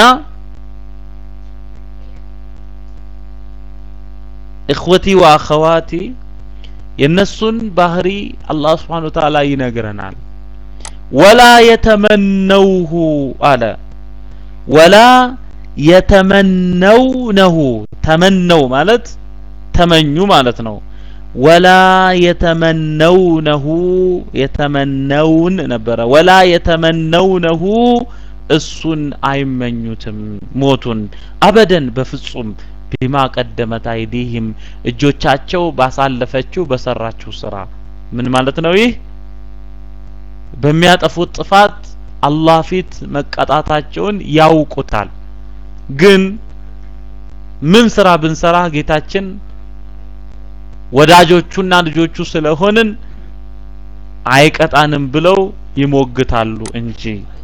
እኽወቲ ወአኸዋቲ የነሱን ባህሪ አላህ ስብሓነ ወተዓላ ይነግረናል። ወላ የተመነውሁ አለ ወላ የተመነውነሁ ተመነው ማለት ተመኙ ማለት ነው። ወላ የተመነውነሁ የተመነውን ነበረ። ወላ የተመነውነሁ እሱን አይመኙትም ሞቱን አበደን በፍጹም ቢማ ቀደመት አይዲህም እጆቻቸው ባሳለፈችው በሰራችው ስራ ምን ማለት ነው? ይህ በሚያጠፉት ጥፋት አላህ ፊት መቀጣታቸውን ያውቁታል። ግን ምን ስራ ብንሰራ ጌታችን ወዳጆቹና ልጆቹ ስለሆንን አይቀጣንም ብለው ይሞግታሉ እንጂ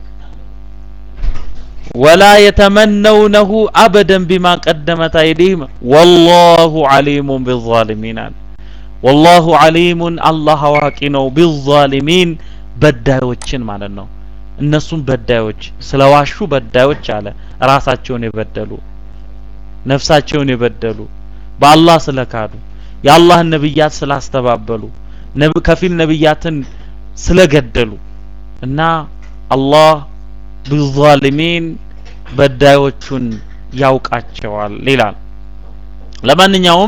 ወላ የተመነውነሁ አበደን ቢማ ቀደመት አይዲህም ወላሁ ዓሊሙን ቢዛሊሚን አለ። ወላሁ ዓሊሙን አላህ አዋቂ ነው ቢዛሊሚን በዳዮችን ማለት ነው። እነሱም በዳዮች ስለዋሹ በዳዮች አለ። ራሳቸውን የበደሉ ነፍሳቸውን የበደሉ በአላህ ስለካዱ የአላህን ነብያት ስላስተባበሉ ከፊል ነብያትን ስለገደሉ እና አላህ ቢዛሊሚን በዳዮቹን ያውቃቸዋል ይላል። ለማንኛውም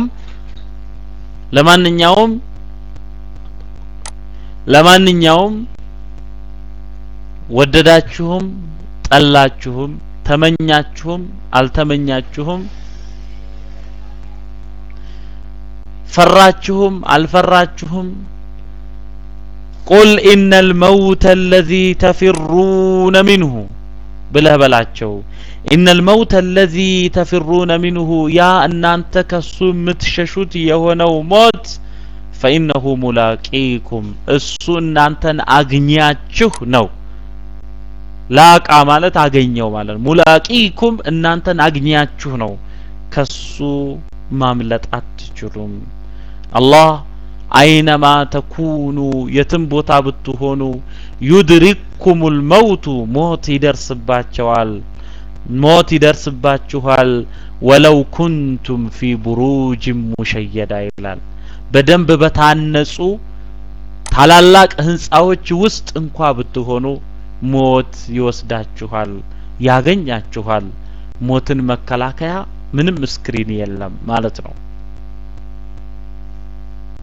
ለማንኛውም ለማንኛውም ወደዳችሁም ጠላችሁም ተመኛችሁም አልተመኛችሁም ፈራችሁም አልፈራችሁም ቁል ኢነል መውተ አለዚ ተፊሩነ ሚንሁ ብለህ በላቸው። ኢነል መውተ አለዚ ተፊሩነ ሚንሁ ያ እናንተ ከሱ የምትሸሹት የሆነው ሞት ፈኢነሁ ሙላቂኩም እሱ እናንተን አግኛችሁ ነው። ላቃ ማለት አገኘው ማለት ነው። ሙላቂኩም እናንተን አግኛችሁ ነው። ከሱ ማምለጥ አትችሉም። አላህ አይነማ ተኩኑ የትም ቦታ ብትሆኑ ዩድሪክኩሙል መውቱ ሞት ይደርስባቸዋል ሞት ይደርስባችኋል። ወለው ኩንቱም ፊ ቡሩጅን ሙሸየዳ ይላል። በደንብ በታነጹ ታላላቅ ህንጻዎች ውስጥ እንኳ ብትሆኑ ሞት ይወስዳችኋል፣ ያገኛችኋል። ሞትን መከላከያ ምንም ስክሪን የለም ማለት ነው።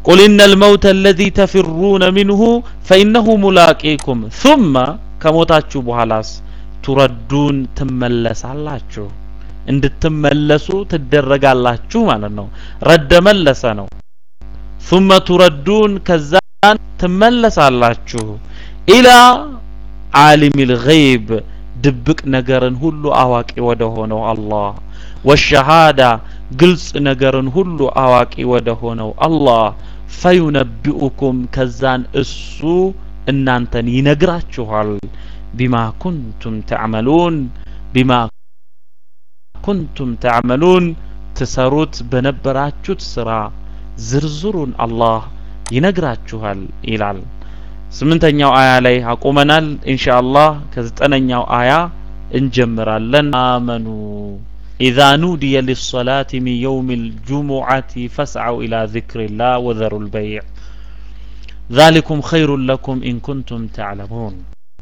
ቁል ኢነ ልመውት አለዚ ተፊሩነ ሚንሁ ፈኢነሁ ሙላቂኩም ثመ ከሞታችሁ በኋላስ ቱረዱን ትመለሳላችሁ እንድትመለሱ ትደረጋላችሁ ማለት ነው ረደ መለሰ ነው ثመ ቱረዱን ከዛን ትመለሳላችሁ ኢላ ዓሊም ልገይብ ድብቅ ነገርን ሁሉ አዋቂ ወደ ሆነው አላህ ወሸሃዳ ግልጽ ነገርን ሁሉ አዋቂ ወደ ሆነው አላህ ፈዩነቢኡኩም ከዛን እሱ እናንተን ይነግራችኋል ቢማ ኩንቱም ተዕመሉን ቢማ ኩንቱም ተዕመሉን ትሰሩት በነበራችሁት ስራ ዝርዝሩን አላህ ይነግራችኋል ይላል ስምንተኛው አያ ላይ አቁመናል ኢንሻአላህ ከዘጠነኛው አያ እንጀምራለን አመኑ ኢዛ ኑዲየ ሊሰላት ሚን የውም ልጁሙዓት ፈስዐው ኢላ ዚክሪላህ ወዘሩ ልበይዕ ذلكم خير لكم إن كنتم تعلمون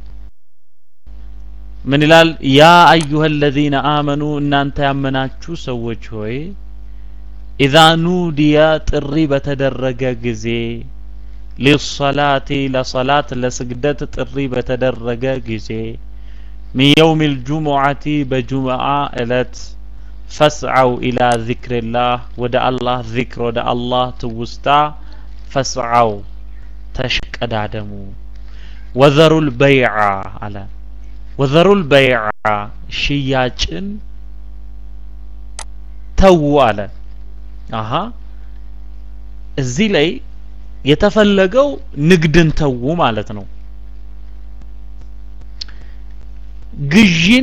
من ይላል ያ አዩሀ الذين آمنوا እናንተ ያመናችሁ ሰዎች ሆይ ኢዛ ኑዲየ ጥሪ በተደረገ ጊዜ ሊሰላቲ ለሰላት ለስግደት ጥሪ በተደረገ ጊዜ ሚን የውም ልጁሙዓቲ በጁምዓ እለት ፈስዐው ኢላ ዚክሪላህ ወደ አላህ ዚክር ወደ አላህ ትውስታ ፈስዐው ተሽቀዳደሙ ወዘሩል በይዓ አለ ወዘሩል በይዓ ሽያጭን ተዉ አለ አሀ እዚህ ላይ የተፈለገው ንግድን ተዉ ማለት ነው ግዢን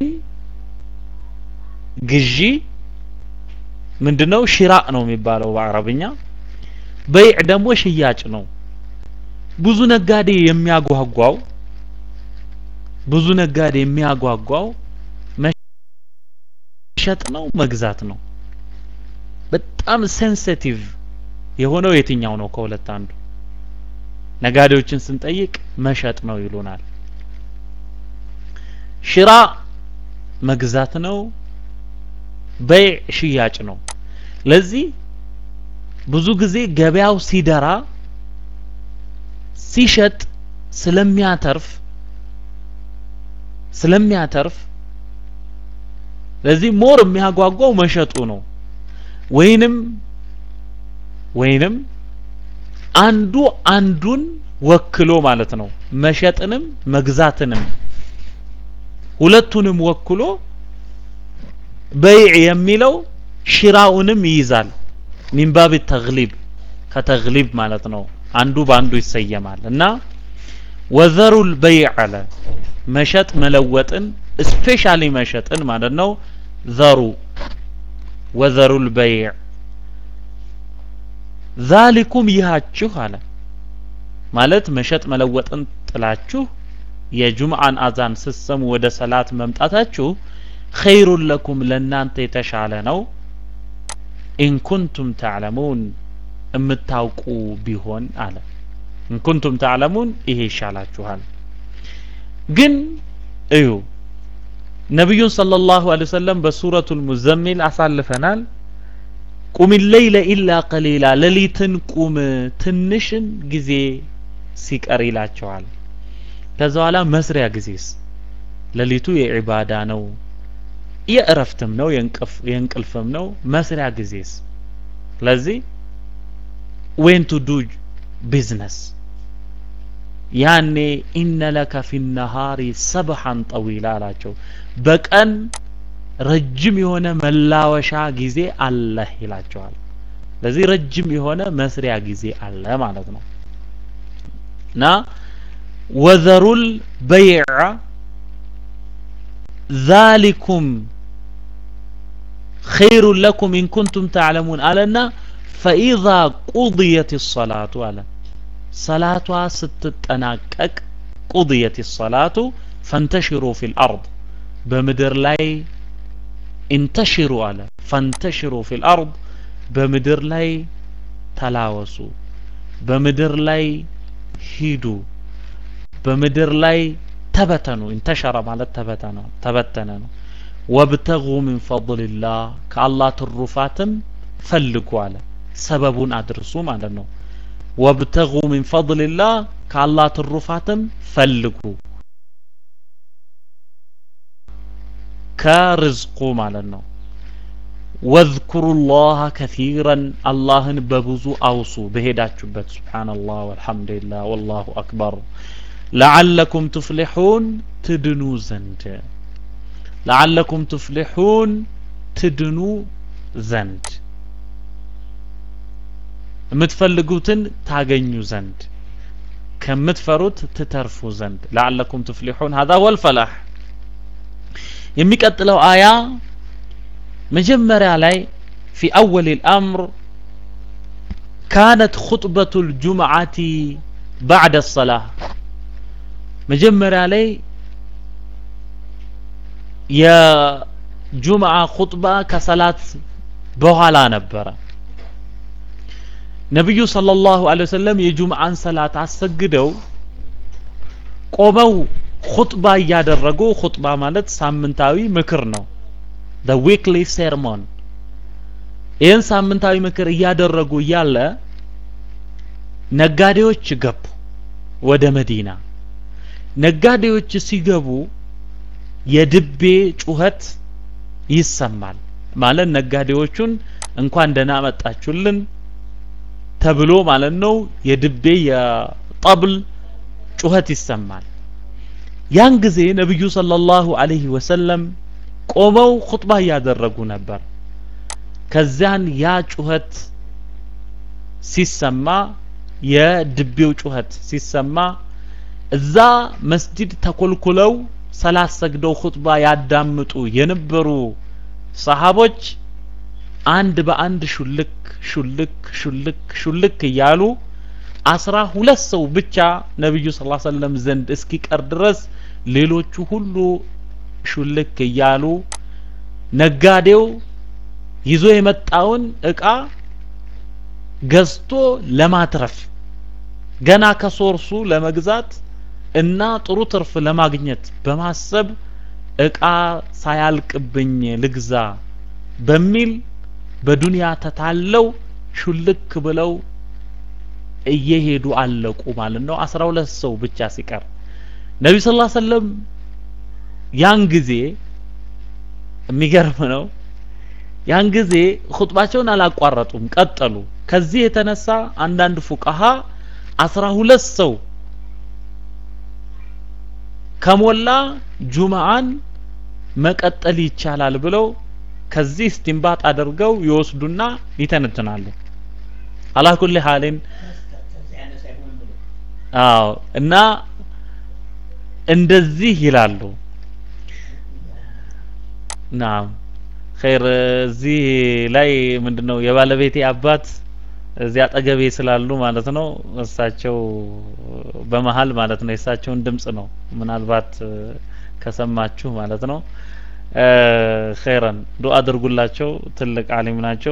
ግዢ ምንድነው ሽራእ ነው የሚባለው በአረብኛ በይዕ ደግሞ ሽያጭ ነው ብዙ ነጋዴ የሚያጓጓው ብዙ ነጋዴ የሚያጓጓው መሸጥ ነው መግዛት ነው በጣም ሴንሲቲቭ የሆነው የትኛው ነው ከሁለት አንዱ ነጋዴዎችን ስንጠይቅ መሸጥ ነው ይሉናል ሽራ መግዛት ነው በይዕ ሽያጭ ነው ለዚህ ብዙ ጊዜ ገበያው ሲደራ ሲሸጥ ስለሚያተርፍ ስለሚያተርፍ ለዚህ ሞር የሚያጓጓው መሸጡ ነው ወይንም ወይንም አንዱ አንዱን ወክሎ ማለት ነው መሸጥንም መግዛትንም ሁለቱንም ወክሎ በይዕ የሚለው ሽራውንም ይይዛል ሚንባብ ተግሊብ ከተግሊብ ማለት ነው አንዱ በአንዱ ይሰየማል እና ወዘሩል በይዕ አለ መሸጥ መለወጥን ስፔሻሊ መሸጥን ማለት ነው ዘሩ ወዘሩል በይዕ ዛሊኩም ይሃችሁ አለ ማለት መሸጥ መለወጥን ጥላችሁ የጁምአን አዛን ስትሰሙ ወደ ሰላት መምጣታችሁ ኸይሩን ለኩም ለእናንተ የተሻለ ነው ኢንኩንቱም ተዕለሙን የምታውቁ ቢሆን አለ ኢንኩንቱም ተዕለሙን ይሄ ይሻላችኋል ግን እዩ ነቢዩን ሰለላሁ ዐለይሂ ወሰለም በሱረቱል ሙዘሚል አሳልፈናል ቁም ለይለ ኢላ ቀሊላ ሌሊትን ቁም ትንሽን ጊዜ ሲቀር ይላቸዋል ከዛ በኋላ መስሪያ ጊዜስ ሌሊቱ የዒባዳ ነው የእረፍትም ነው የእንቅልፍም ነው መስሪያ ጊዜስ ስለዚህ ዌን ቱ ዱ ቢዝነስ ያኔ ኢነ ለከ ፊ ነሃሪ ሰብሐን ጠዊላ አላቸው በቀን ረጅም የሆነ መላወሻ ጊዜ አለህ ይላቸዋል ለዚህ ረጅም የሆነ መስሪያ ጊዜ አለ ማለት ነው እና ወዘሩል በይዕ ዛሊኩም ኸይሩን ለኩም ኢን ኩንቱም ተዕለሙን አለና ፈኢዛ ቁድየት ሰላቱ አለ ሰላቷ ስትጠናቀቅ ቁድየት ሰላቱ ፈንተሽሩ ፊል አርድ በምድር ላይ ኢንተሽሩ አለ ፈንተሽሩ ፊል አርድ በምድር ላይ ተላወሱ በምድር ላይ ሂዱ በምድር ላይ ተበተኑ ኢንተሸረ ማለት ተበተነ ተበተነ ነው ወብተጉ ሚን ፈضልላህ ከአላህ ትሩፋትም ፈልጉ አለ ሰበቡን አድርሱ ማለት ነው ወብተጉ ሚን ፈድልላህ ከአላህ ትሩፋትም ፈልጉ ከርዝቁ ማለት ነው ወዝኩሩ ላህ ከሲረን አላህን በብዙ አውሱ በሄዳችሁበት ስብሓንላህ ወልሐምዱሊላህ ወላሁ አክበር ለዓለኩም ትፍሊሑን ትድኑ ዘንድ ለዓለኩም ትፍሊሑን ትድኑ ዘንድ የምትፈልጉትን ታገኙ ዘንድ ከምትፈሩት ትተርፉ ዘንድ ለዓለኩም ትፍሊሑን ሀዛ ወልፈላህ የሚቀጥለው አያ መጀመሪያ ላይ ፊ አወል ልአምር ካነት ኹጥበቱ ልጁምዓቲ ባዕደ ሰላህ መጀመሪያ ላይ የጁምዓ ኹጥባ ከሰላት በኋላ ነበረ ነቢዩ ሰለላሁ ዐለይሂ ወሰለም የጁምዓን ሰላት አሰግደው ቆመው ኹጥባ እያደረጉ ኹጥባ ማለት ሳምንታዊ ምክር ነው the weekly sermon ይህን ሳምንታዊ ምክር እያደረጉ እያለ ነጋዴዎች ገቡ ወደ መዲና ነጋዴዎች ሲገቡ የድቤ ጩኸት ይሰማል ማለት ነጋዴዎቹን እንኳን ደህና መጣችሁልን ተብሎ ማለት ነው የድቤ የጠብል ጩኸት ይሰማል ያን ጊዜ ነብዩ ሰለላሁ ዐለይሂ ወሰለም ቆመው ኹጥባ እያደረጉ ነበር ከዚያን ያ ጩኸት ሲሰማ የድቤው ጩኸት ሲሰማ እዛ መስጂድ ተኮልኩለው ሰላት ሰግደው ኹጥባ ያዳምጡ የነበሩ ሰሃቦች አንድ በአንድ ሹልክ ሹልክ ሹልክ ሹልክ እያሉ አስራ ሁለት ሰው ብቻ ነብዩ ስ ሰለም ዘንድ እስኪቀር ድረስ ሌሎቹ ሁሉ ሹልክ እያሉ ነጋዴው ይዞ የመጣውን እቃ ገዝቶ ለማትረፍ ገና ከሶርሱ ለመግዛት እና ጥሩ ትርፍ ለማግኘት በማሰብ እቃ ሳያልቅብኝ ልግዛ በሚል በዱንያ ተታለው ሹልክ ብለው እየሄዱ አለቁ ማለት ነው አስራ ሁለት ሰው ብቻ ሲቀር ነቢ ስ ሰለም ያን ጊዜ የሚገርም ነው ያን ጊዜ ኹጥባቸውን አላቋረጡም ቀጠሉ ከዚህ የተነሳ አንዳንድ ፉቃሃ አስራ ሁለት ሰው ከሞላ ጁምዓን መቀጠል ይቻላል ብለው ከዚህ እስቲንባጥ አድርገው ይወስዱና ይተነትናሉ አላኩል ሐሊን አዎ እና እንደዚህ ይላሉ ናም ኸይር እዚህ ላይ ምንድነው የባለቤቴ አባት እዚህ አጠገቤ ስላሉ ማለት ነው እሳቸው በመሀል ማለት ነው የእሳቸውን ድምጽ ነው ምናልባት ከሰማችሁ ማለት ነው ኸይረን ዱአ አድርጉላቸው ትልቅ አሊም ናቸው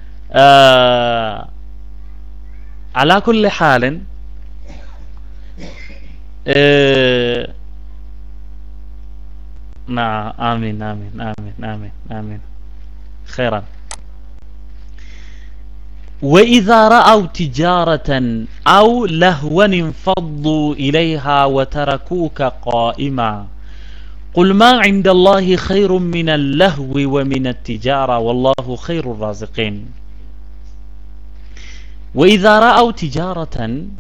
አላ ኩል ሐልን ና አሚን አሚን አሚን አሚን አሚን ኸይራን وإذا رأوا تجارة أو لهوا انفضوا إليها وتركوك قائما قل ما عند الله خير من اللهو ومن التجارة والله خير الرازقين وإذا رأوا تجارة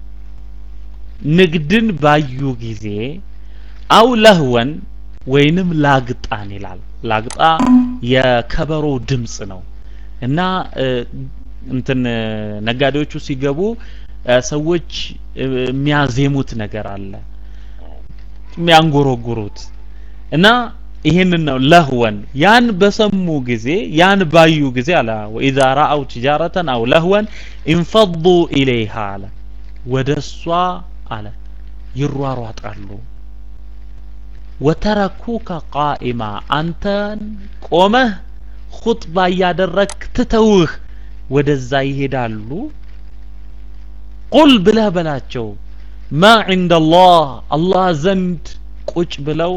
نقدن بايو جزي أو لهوا ወይንም ላግጣን ይላል ላግጣ የከበሮ ድምጽ ነው እና እንትን ነጋዴዎቹ ሲገቡ ሰዎች የሚያዜሙት ነገር አለ የሚያንጎረጉሩት እና ይህንን ነው ለህወን ያን በሰሙ ጊዜ ያን ባዩ ጊዜ አለ ወኢዛ ረአው ትጃረተን አው ለህወን ኢንፈዱ ኢለይሃ አለ ወደ እሷ አለ ይሯሯጣሉ ወተረኩከ ቃኢማ አንተን ቆመህ ኹጥባ እያደረክ ትተውህ ወደዛ ይሄዳሉ ቁል ብለህ በላቸው ማ ዒንደላህ አላህ ዘንድ ቁጭ ብለው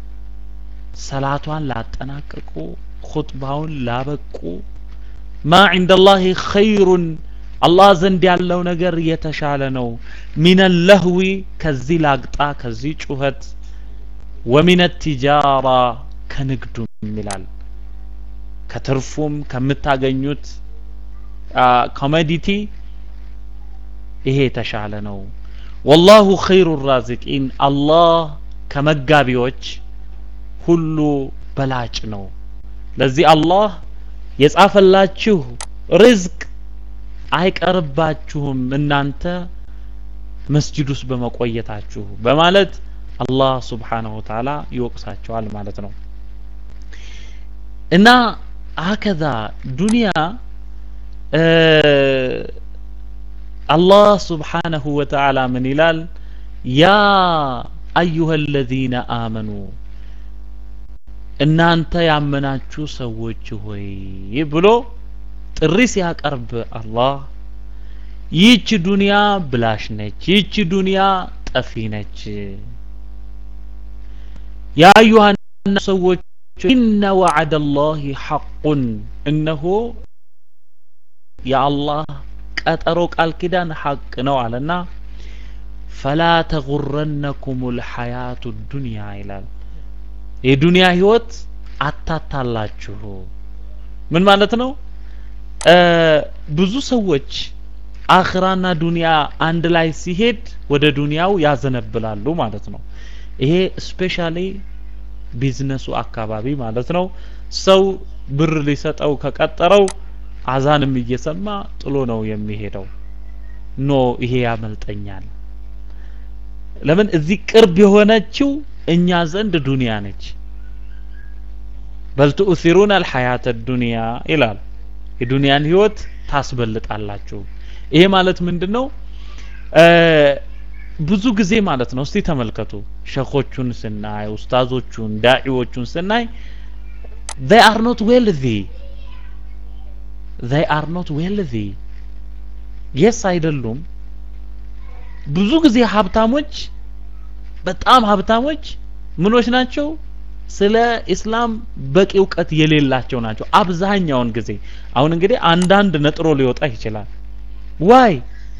ሰላቷን ላጠናቀቁ ኹጥባውን ላበቁ ማ ዒንደላህ ኸይሩን አላህ ዘንድ ያለው ነገር የተሻለ ነው ሚነ ለህዊ ከዚህ ላግጣ ከዚህ ጩኸት ወሚነ ቲጃራ ከንግዱም ይላል ከትርፉም ከምታገኙት ኮሞዲቲ ይሄ የተሻለ ነው ወላሁ ኸይሩ ራዚቂን አላህ ከመጋቢዎች ሁሉ በላጭ ነው ለዚህ አላህ የጻፈላችሁ ርዝቅ አይቀርባችሁም እናንተ መስጂድ ውስጥ በመቆየታችሁ በማለት አላህ ስብሓንሁ ወተዓላ ይወቅሳቸዋል ማለት ነው እና ሀከዛ ዱንያ አላህ ስብሓንሁ ወተዓላ ምን ይላል ያ አዩሃ አለዚነ አመኑ እናንተ ያመናችሁ ሰዎች ሆይ ብሎ ጥሪ ሲያቀርብ አላህ ይህች ዱንያ ብላሽ ነች ይህች ዱንያ ጠፊ ነች ያ አዩሃ ሰዎች ኢነ ወዐደ ላህ ሐቁን እነሆ የአላህ ቀጠሮ ቃል ኪዳን ሐቅ ነው አለና ፈላ ተጉረነኩም ልሐያቱ ዱንያ ይላል የዱንያ ህይወት አታታላችሁ ምን ማለት ነው ብዙ ሰዎች አኽራና ዱንያ አንድ ላይ ሲሄድ ወደ ዱንያው ያዘነብላሉ ማለት ነው ይሄ ስፔሻሊ ቢዝነሱ አካባቢ ማለት ነው ሰው ብር ሊሰጠው ከቀጠረው አዛንም እየሰማ ጥሎ ነው የሚሄደው ኖ ይሄ ያመልጠኛል ለምን እዚህ ቅርብ የሆነችው እኛ ዘንድ ዱንያ ነች በል ትኡሲሩን አልሐያተ ዱንያ ይላል የዱንያን ህይወት ታስበልጣላችሁ ይሄ ማለት ምንድን ነው ብዙ ጊዜ ማለት ነው እስቲ ተመልከቱ ሸኾቹን ስናይ ኡስታዞቹን ዳዒዎቹን ስናይ they are not wealthy they are not wealthy yes አይደሉም ብዙ ጊዜ ሀብታሞች በጣም ሀብታሞች ምኖች ናቸው ስለ ኢስላም በቂ እውቀት የሌላቸው ናቸው አብዛኛውን ጊዜ አሁን እንግዲህ አንዳንድ ነጥሮ ሊወጣ ይችላል ዋይ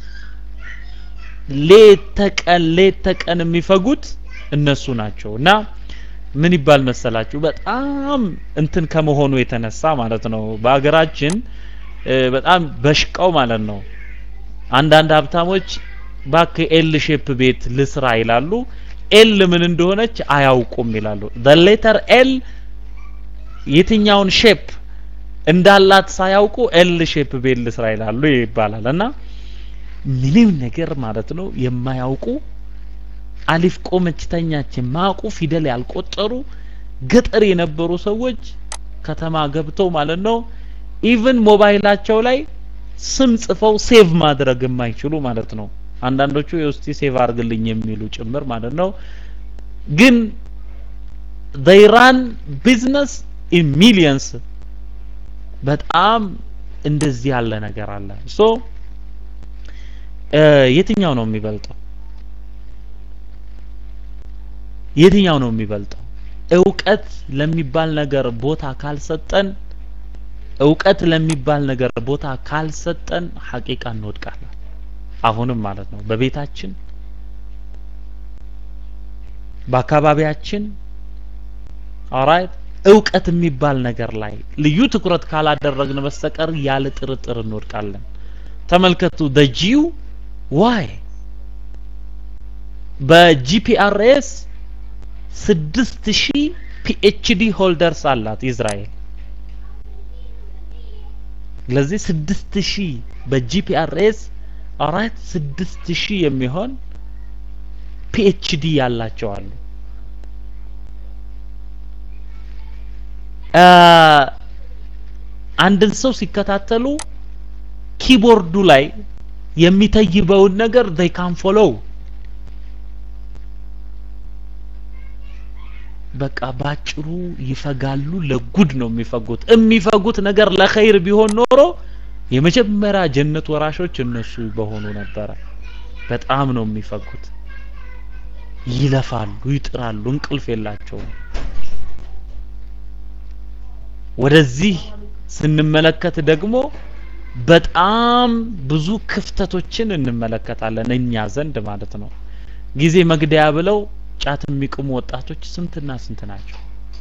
ሌት ተቀን ሌት ተቀን የሚፈጉት እነሱ ናቸው እና ምን ይባል መሰላችሁ በጣም እንትን ከመሆኑ የተነሳ ማለት ነው በሀገራችን በጣም በሽቀው ማለት ነው አንዳንድ ሀብታሞች ባክ ኤል ሼፕ ቤት ልስራ ይላሉ ኤል ምን እንደሆነች አያውቁም ይላሉ the letter ኤል የትኛውን ሼፕ እንዳላት ሳያውቁ ኤል ሼፕ ቤት ልስራ ይላሉ ይባላል እና ምንም ነገር ማለት ነው የማያውቁ አሊፍ ቆመች ተኛች የማያውቁ ፊደል ያልቆጠሩ ገጠር የነበሩ ሰዎች ከተማ ገብተው ማለት ነው ኢቭን ሞባይላቸው ላይ ስም ጽፈው ሴቭ ማድረግ የማይችሉ ማለት ነው አንዳንዶቹ የውስቲ ሴቭ አርግልኝ የሚሉ ጭምር ማለት ነው ግን they run business in millions በጣም እንደዚህ ያለ ነገር አለ ሶ የትኛው ነው የሚበልጠው የትኛው ነው የሚበልጠው እውቀት ለሚባል ነገር ቦታ ካልሰጠን እውቀት ለሚባል ነገር ቦታ ካልሰጠን ሐቂቃ እንወድቃለን አሁንም ማለት ነው በቤታችን በአካባቢያችን ኦራይት እውቀት የሚባል ነገር ላይ ልዩ ትኩረት ካላደረግን በስተቀር ያለ ጥርጥር እንወድቃለን ተመልከቱ ጂው ዋይ በጂፒአርኤስ ስድስት ሺህ ፒኤችዲ ሆልደርስ አላት እስራኤል ለዚህ ስድስት ሺህ በጂፒአርኤስ አራት ስድስት ሺህ የሚሆን ፒኤችዲ ያላቸው አሉ አንድን ሰው ሲከታተሉ ኪቦርዱ ላይ የሚተይበውን ነገር they can follow በቃ ባጭሩ ይፈጋሉ ለጉድ ነው የሚፈጉት የሚፈጉት ነገር ለኸይር ቢሆን ኖሮ የመጀመሪያ ጀነት ወራሾች እነሱ በሆኑ ነበረ በጣም ነው የሚፈጉት ይለፋሉ ይጥራሉ እንቅልፍ የላቸውም ወደዚህ ስንመለከት ደግሞ በጣም ብዙ ክፍተቶችን እንመለከታለን እኛ ዘንድ ማለት ነው። ጊዜ መግደያ ብለው ጫት የሚቅሙ ወጣቶች ስንትና ስንት ናቸው?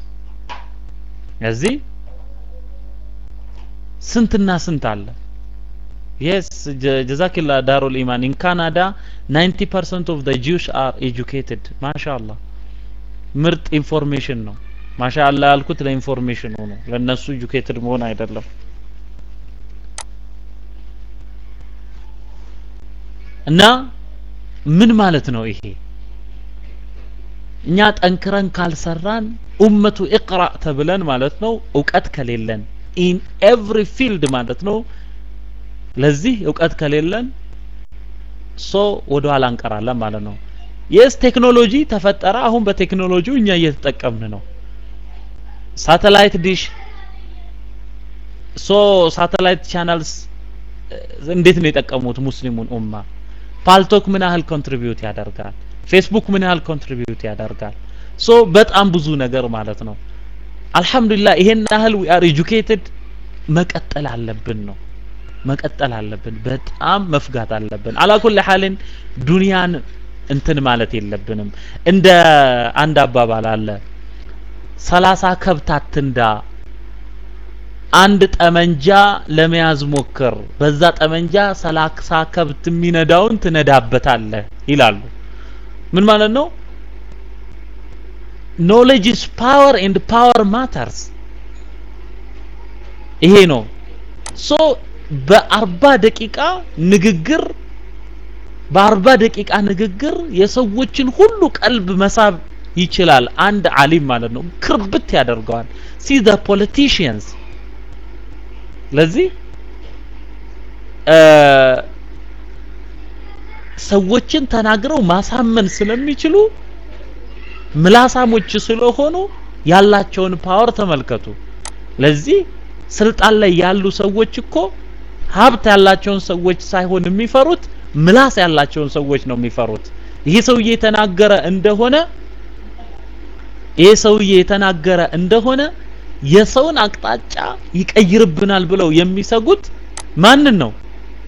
እዚህ ስንትና ስንት አለ። የስ ጀዛኪላ ዳሩል ኢማን ኢን ካናዳ 90% ኦፍ ዘ ጂውስ አር ኤጁኬትድ ማሻአላህ ምርጥ ኢንፎርሜሽን ነው። ማሻአላህ ያልኩት ለኢንፎርሜሽን ነው፣ ለነሱ ኤጁኬትድ መሆን አይደለም። እና ምን ማለት ነው ይሄ? እኛ ጠንክረን ካልሰራን ኡመቱ ኢቅራ ተብለን ማለት ነው እውቀት ከሌለን ኢን ኤቭሪ ፊልድ ማለት ነው ለዚህ እውቀት ከሌለን ሶ ወደ ኋላ እንቀራለን ማለት ነው። የስ ቴክኖሎጂ ተፈጠረ። አሁን በቴክኖሎጂው እኛ እየተጠቀምን ነው። ሳተላይት ዲሽ ሶ ሳተላይት ቻናልስ እንዴት ነው የጠቀሙት ሙስሊሙን ኡማ? ፓልቶክ ምን ያህል ኮንትሪቢዩት ያደርጋል? ፌስቡክ ምን ያህል ኮንትሪቢዩት ያደርጋል? ሶ በጣም ብዙ ነገር ማለት ነው። አልহামዱሊላህ ይሄን ያህል ዊ አር ኤጁኬትድ መቀጠል አለብን ነው መቀጠል አለብን። በጣም መፍጋት አለብን። አላኩል ሐልን ዱንያን እንትን ማለት የለብንም። እንደ አንድ አባባል አለ ሰላሳ ከብት አትንዳ፣ አንድ ጠመንጃ ለመያዝ ሞክር፣ በዛ ጠመንጃ ሰላሳ ከብት የሚነዳውን ትነዳበታለህ ይላሉ። ምን ማለት ነው? ኖሌጅ ኢዝ ፓወር ኤንድ ፓወር ማተርስ። ይሄ ነው ሶ በአርባ ደቂቃ ንግግር በአርባ ደቂቃ ንግግር የሰዎችን ሁሉ ቀልብ መሳብ ይችላል። አንድ አሊም ማለት ነው። ክርብት ያደርገዋል። ሲ ዘ ፖለቲሽንስ ለዚህ ሰዎችን ተናግረው ማሳመን ስለሚችሉ ምላሳሞች ስለሆኑ ያላቸውን ፓወር ተመልከቱ። ለዚህ ስልጣን ላይ ያሉ ሰዎች እኮ ሀብት ያላቸውን ሰዎች ሳይሆን የሚፈሩት ምላስ ያላቸውን ሰዎች ነው የሚፈሩት። ይህ ሰውዬ የተናገረ እንደሆነ ይህ ሰውዬ የተናገረ እንደሆነ የሰውን አቅጣጫ ይቀይርብናል ብለው የሚሰጉት ማንን ነው?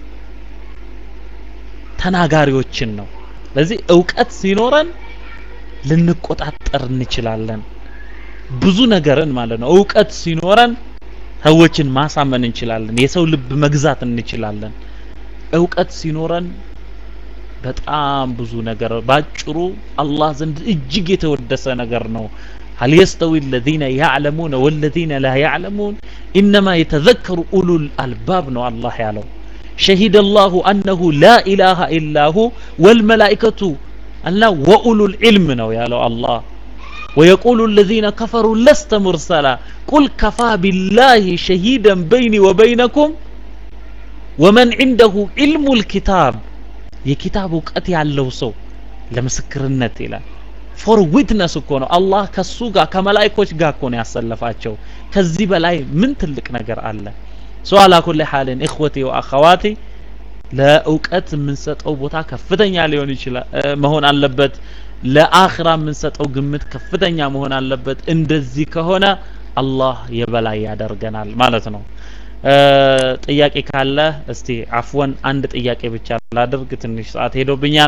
ተናጋሪዎችን ነው። ስለዚህ እውቀት ሲኖረን ልንቆጣጠር እንችላለን። ብዙ ነገርን ማለት ነው። እውቀት ሲኖረን ሰዎችን ማሳመን እንችላለን። የሰው ልብ መግዛት እንችላለን። እውቀት ሲኖረን በጣም ብዙ ነገር ባጭሩ አላህ ዘንድ እጅግ የተወደሰ ነገር ነው። هل يستوي الذين يعلمون والذين لا يعلمون إنما يتذكر أولو الألباب ነው አላህ ያለው شهد الله أنه لا إله إلا هو والملائكة እና وأولو العلم ነው ያለው አላህ ويقول الذين كفروا لست مرسلا قل كفى بالله شهيدا بيني وبينكم ومن عنده علم الكتاب የኪታብ እውቀት ያለው ሰው ለምስክርነት ይላል ፎር ዊትነስ እኮ ነው አላህ ከሱ ጋር ከመላይኮች ጋር እኮ ነው ያሰለፋቸው ከዚህ በላይ ምን ትልቅ ነገር አለ ሶ አላ ኩሊ ሐልን እኽወቴ ወአኸዋቴ ለእውቀት የምንሰጠው ቦታ ከፍተኛ ሊሆን ይችላል መሆን አለበት ለአኽራ የምንሰጠው ግምት ከፍተኛ መሆን አለበት እንደዚህ ከሆነ አላህ የበላይ ያደርገናል ማለት ነው ጥያቄ ካለ እስቲ አፍወን አንድ ጥያቄ ብቻ ላድርግ ትንሽ ሰዓት ሄዶብኛል